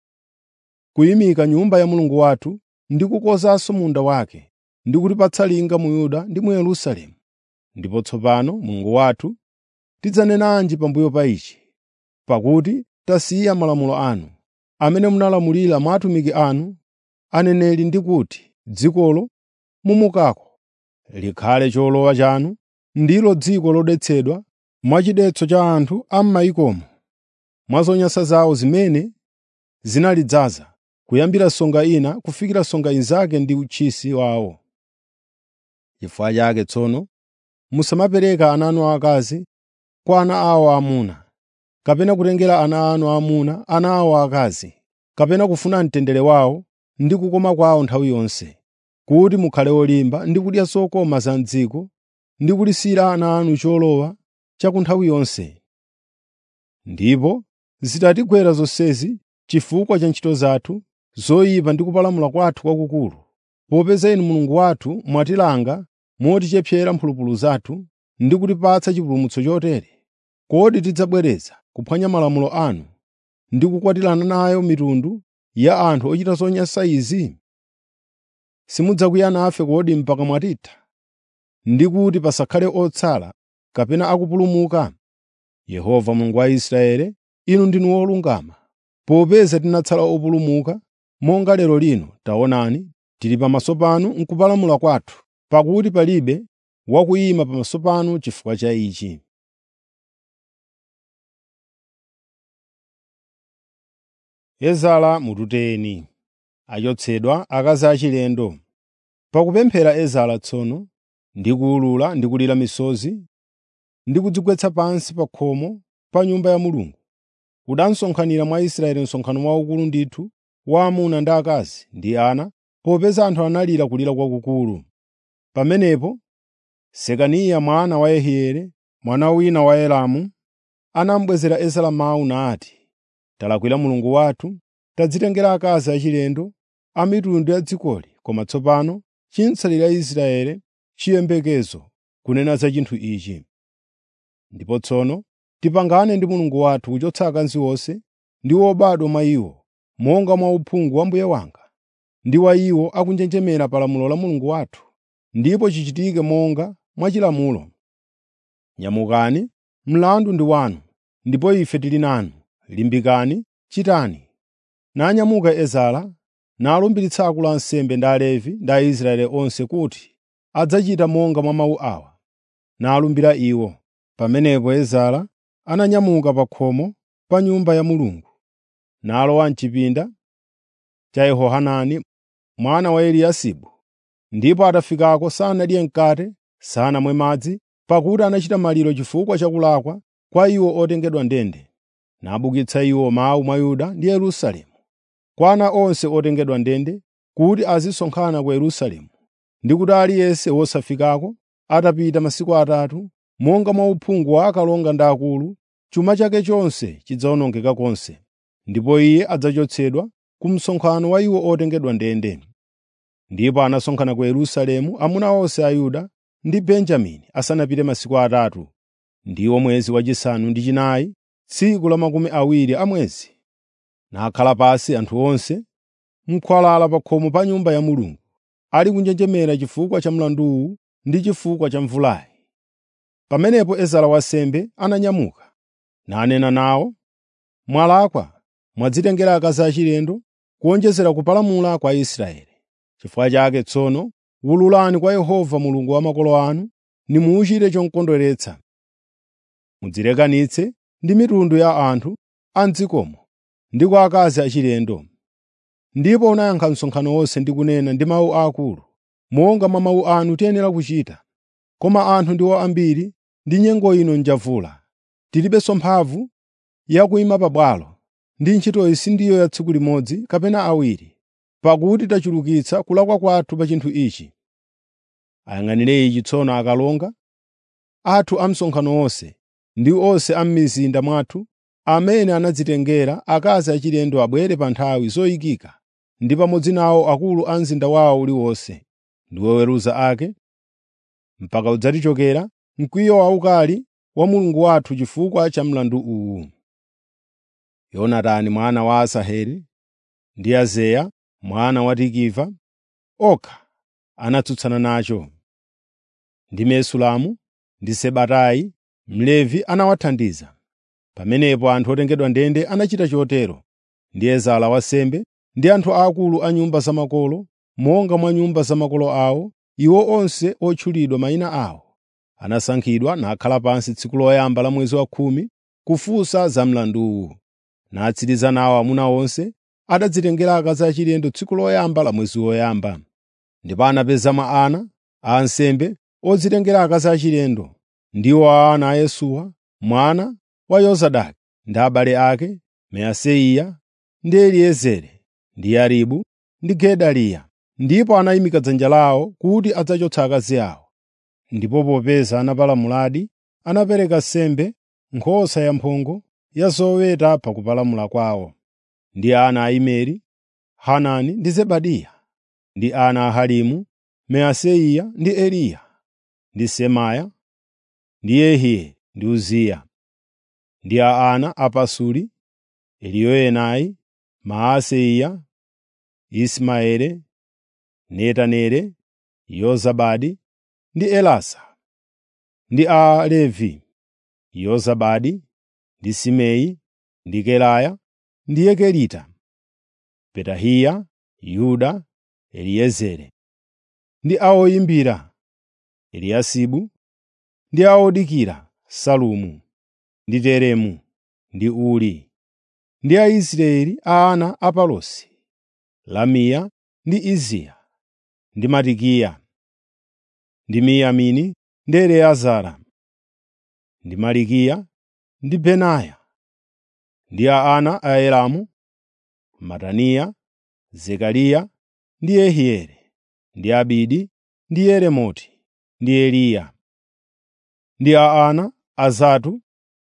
kuyimika Nyumba ya Mulungu wathu ndi kukonzanso munda wake, ndi kutipatsa linga mu Yuda ndi mu Yerusalemu. Ndipo tsopano Mulungu wathu, tidzanenanji pambuyo pa ichi? Pakuti tasiya malamulo anu, amene munalamulira mwa atumiki anu aneneri ndi kuti, dzikolo mumukako likhale cholowa chanu, ndilo dziko lodetsedwa mwachidetso cha anthu a m'mayikomo, mwa zonyansa zawo zimene zinalidzaza, kuyambira songa ina kufikira songa inzake ndi uchisi wawo. Chifukwa chake tsono musamapereka ana anu aakazi kwa ana awo aamuna, kapena kutengera ana anu aamuna ana awo aakazi, kapena kufuna mtendere wawo ndi kukoma kwawo nthawi yonse, kuti mukhale olimba ndi kudya zokoma za m'dziko ndi kulisiyira ana anu cholowa cha ku nthawi yonse. Ndipo zitatigwera zonsezi chifukwa cha ntchito zathu zoyipa ndi kupalamula kwathu kwakukulu, popeza Inu Mulungu wathu mwatilanga motichepsera mphulupulu zathu ndi kutipatsa chipulumutso chotere, kodi tidzabwereza kuphwanya malamulo anu ndi kukwatirana nayo mitundu ya anthu ochita zonyansa izi? Simudzakwiya nafe kodi mpaka mwatitha, ndi kuti pasakhale otsala kapena akupulumuka? Yehova Mulungu wa Israeli, Inu ndinu wolungama. Popeza tinatsala opulumuka, monga lero lino, taonani, tili pamaso panu m'kupalamula kwathu, pakuti palibe wakuyima pamaso panu chifukwa cha ichi. Ezara mututeni achotsedwa akazi achilendo. Pakupemphera Ezara tsono, ndi kuwulula ndi kulira misozi, ndi kudzigwetsa pansi pa khomo pa Nyumba ya Mulungu, kudasonkhanira mwa Israeli msonkhano waukulu ndithu wa amuna ndi akazi ndi ana, popeza anthu analira kulira kwakukulu. Pamenepo Sekaniya mwana wa Yehieli, mwana wina wa Elamu, anamubwezera Ezara mawu nati, “Talakwira Mulungu wathu, tadzitengera akazi achilendo a mitundu ya dzikoli, koma tsopano chinsalira Israeli chiyembekezo kunena za chinthu ichi. Ndipo tsono tipangane ndi Mulungu wathu kuchotsa akazi onse ndi obadwa mwa iwo, monga mwa uphungu wa mbuye wanga ndi wa iwo akunjenjemera pa lamulo la Mulungu wathu, ndipo chichitike monga mwa chilamulo. Nyamukani, mlandu ndi wanu, ndipo ife tili nanu. Limbikani, chitani.” Nanyamuka Ezara nalumbiritsa akulu a ansembe ndi Alevi ndi Aisraeli onse kuti adzachita monga mwa mawu awa, nalumbira iwo. Pamenepo Ezara ananyamuka pa khomo pa Nyumba ya Mulungu, nalowa m'chipinda cha Yehohanani mwana wa Eliyasibu, ndipo atafikako sanadye mkate sanamwe madzi pakuti anachita maliro chifukwa cha kulakwa kwa iwo otengedwa ndende nabukitsa iwo mawu mwa Yuda ndi Yerusalemu kwa ana onse otengedwa ndende kuti azisonkhana ku Yerusalemu ndi kuti aliyense wosafikako atapita masiku atatu monga mwa uphungu wa akalonga ndi akulu chuma chake chonse chidzawonongeka konse ndipo iye adzachotsedwa ku msonkhano wa iwo otengedwa ndende ndipo anasonkhana ku Yerusalemu amuna onse a Yuda ndi Benjamini asanapite masiku atatu ndiwo mwezi wachisanu ndi chinayi tsiku la makumi awiri a mwezi nakhala pansi anthu onse m'khwalala pa khomo pa Nyumba ya Mulungu ali kunjenjemera chifukwa cha mlanduwu ndi chifukwa cha mvulayi. Pamenepo Ezara wansembe ananyamuka nanena nawo, “Mwalakwa mwadzitengera akazi achilendo kuwonjezera kupalamula kwa Israeli. Chifukwa chake tsono wululani kwa Yehova Mulungu wa makolo anu nimuchite chomukondweretsa. Mudzilekanitse ndi mitundu ya anthu a m'dzikomo ndi kwa akazi achilendo.” Ndipo unayankha msonkhano wonse ndi kunena ndi mawu akulu, “Monga mwa mawu anu tiyenera kuchita. Koma anthu ndiwo ambiri ndi nyengo ino njavula. Tilibenso mphamvu ya kuyima pabwalo, ndi ntchitoyi sindiyo ya tsiku limodzi kapena awiri, pakuti tachulukitsa kulakwa kwathu pa chinthu ichi. Ayang'anire ichi tsono akalonga athu a msonkhano wonse ndi onse a m'mizinda mwathu amene anadzitengera akazi achilendo abwere pa nthawi zoyikika ndi pamodzi nawo akulu a mzinda wawo uliwonse ndi oweruza ake, mpaka udzatichokera mkwiyo waukali wa Mulungu wathu chifukwa cha mlandu uwu. Yonatani mwana wa Asaheli ndi Azaya mwana wa Tikiva okha anatsutsana nacho, ndi Mesulamu ndi Sebatai Mlevi anawathandiza. Pamenepo anthu otengedwa ndende anachita chotero ndi Ezara wansembe ndi anthu aakulu a nyumba za makolo, monga mwa nyumba za makolo awo, iwo onse otchulidwa mayina awo. Anasankhidwa nakhala pansi tsiku loyamba la mwezi wa khumi kufunsa za mlanduwu. Natsiriza nawo amuna onse adadzitengera akazi achilendo tsiku loyamba la mwezi woyamba. Ndipo anapezamo ana a ansembe odzitengera akazi achilendo, ndiwo ana a Yesuwa mwana wa Yozadaki ndi abale ake Maaseya ndi Eliezeri ndi Yaribu ndi Gedaliya. Ndipo anayimika dzanja lawo kuti adzachotsa akazi awo. Ndipo popeza anapalamuladi, anapereka nsembe nkhosa yamphongo ya zoweta pa kupalamula kwawo. Ndi ana a Imeri, Hanani ndi Zebadiya, ndi ana a Harimu, Maaseya ndi Eliya, ndi Semaya, ndi Yehieli ndi Uziya. Ndi a ana a Pasuri, Eliyoenai, Maaseya, Ismaele, Netaneli, Yozabadi ndi Elasa. Ndi a Alevi, Yozabadi ndi Simei ndi Kelaya ndi Yekelita, Petahiya, Yuda, Eliezeri. Ndi a oyimbira, Eliyasibu, ndi a odikira, Salumu, ndi Teremu, ndi Uri. Ndi Aisraeli a ana a Parosi, Lamiya ndi Iziya, ndi Matikiya, ndi Miyamini ndi Eleazara, ndi Malikiya, ndi Benaya. Ndi a ana a Elamu, Mataniya, Zekariya ndi Yehieli, ndi Abidi, ndi Yeremoti, ndi Eliya. Ndi a ana a Zatu,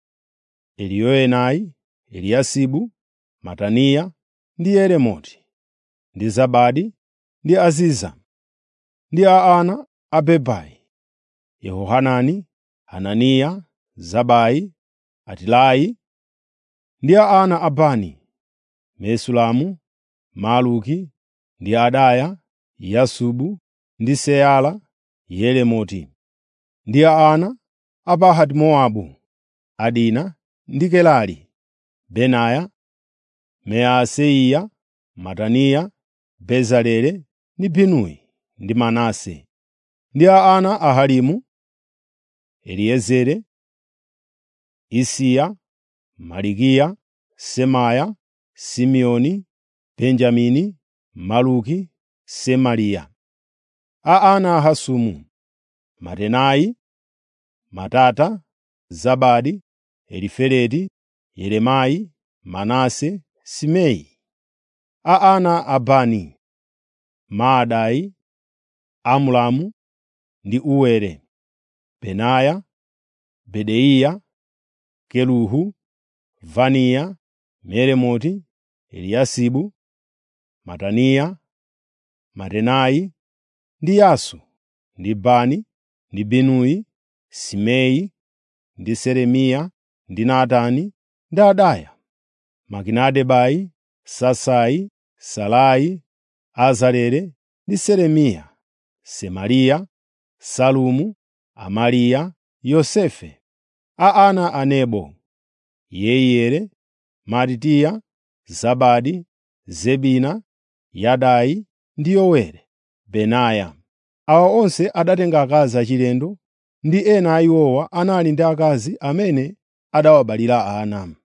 Eliyoenai, Eliyasibu, Mataniya ndi Yeremoti, ndi Zabadi, ndi Aziza. Ndi a ana a Bebai, Yehohanani, Hananiya, Zabai, Atilayi. Ndi a ana a Bani, Mesulamu, Maluki, ndi Adaya, Yasubu, ndi Seala, Yeremoti. Ndi a ana a Pahati-Mowabu, Adina ndi Kelali, Benaya, Maaseya, Mataniya, Bezaleli ndi Binuyi ndi Manase. Ndi a ana a Harimu, Eliezeri, Isiya, Malikiya, Semaya, Simeoni, Benjamini, Maluki, Semariya. A ana a Hasumu, Matenai, Matata, Zabadi, Elifeleti, Yeremai, Manase, Simei. A ana a Bani, Maadai, Amulamu ndi Uwere, Benaya, Bedeiya, Keluhu, Vaniya, Meremoti, Eliyasibu, Mataniya, Matenai ndi Yasu, ndi Bani, ndi Binuyi, Simei, ndi Seremiya, ndi Natani, ndi Adaya, Makinadebai, Sasai, Salai, Azarele ndi Seremiya, Semariya, Salumu, Amariya, Yosefe. A ana a Nebo, Yeiyeli, Matitiya, Zabadi, Zebina, Yadai ndi Yoweli, Benaya. Awa onse adatenga akazi achilendo, ndi ena a iwowa anali ndi akazi amene adawabalira ana.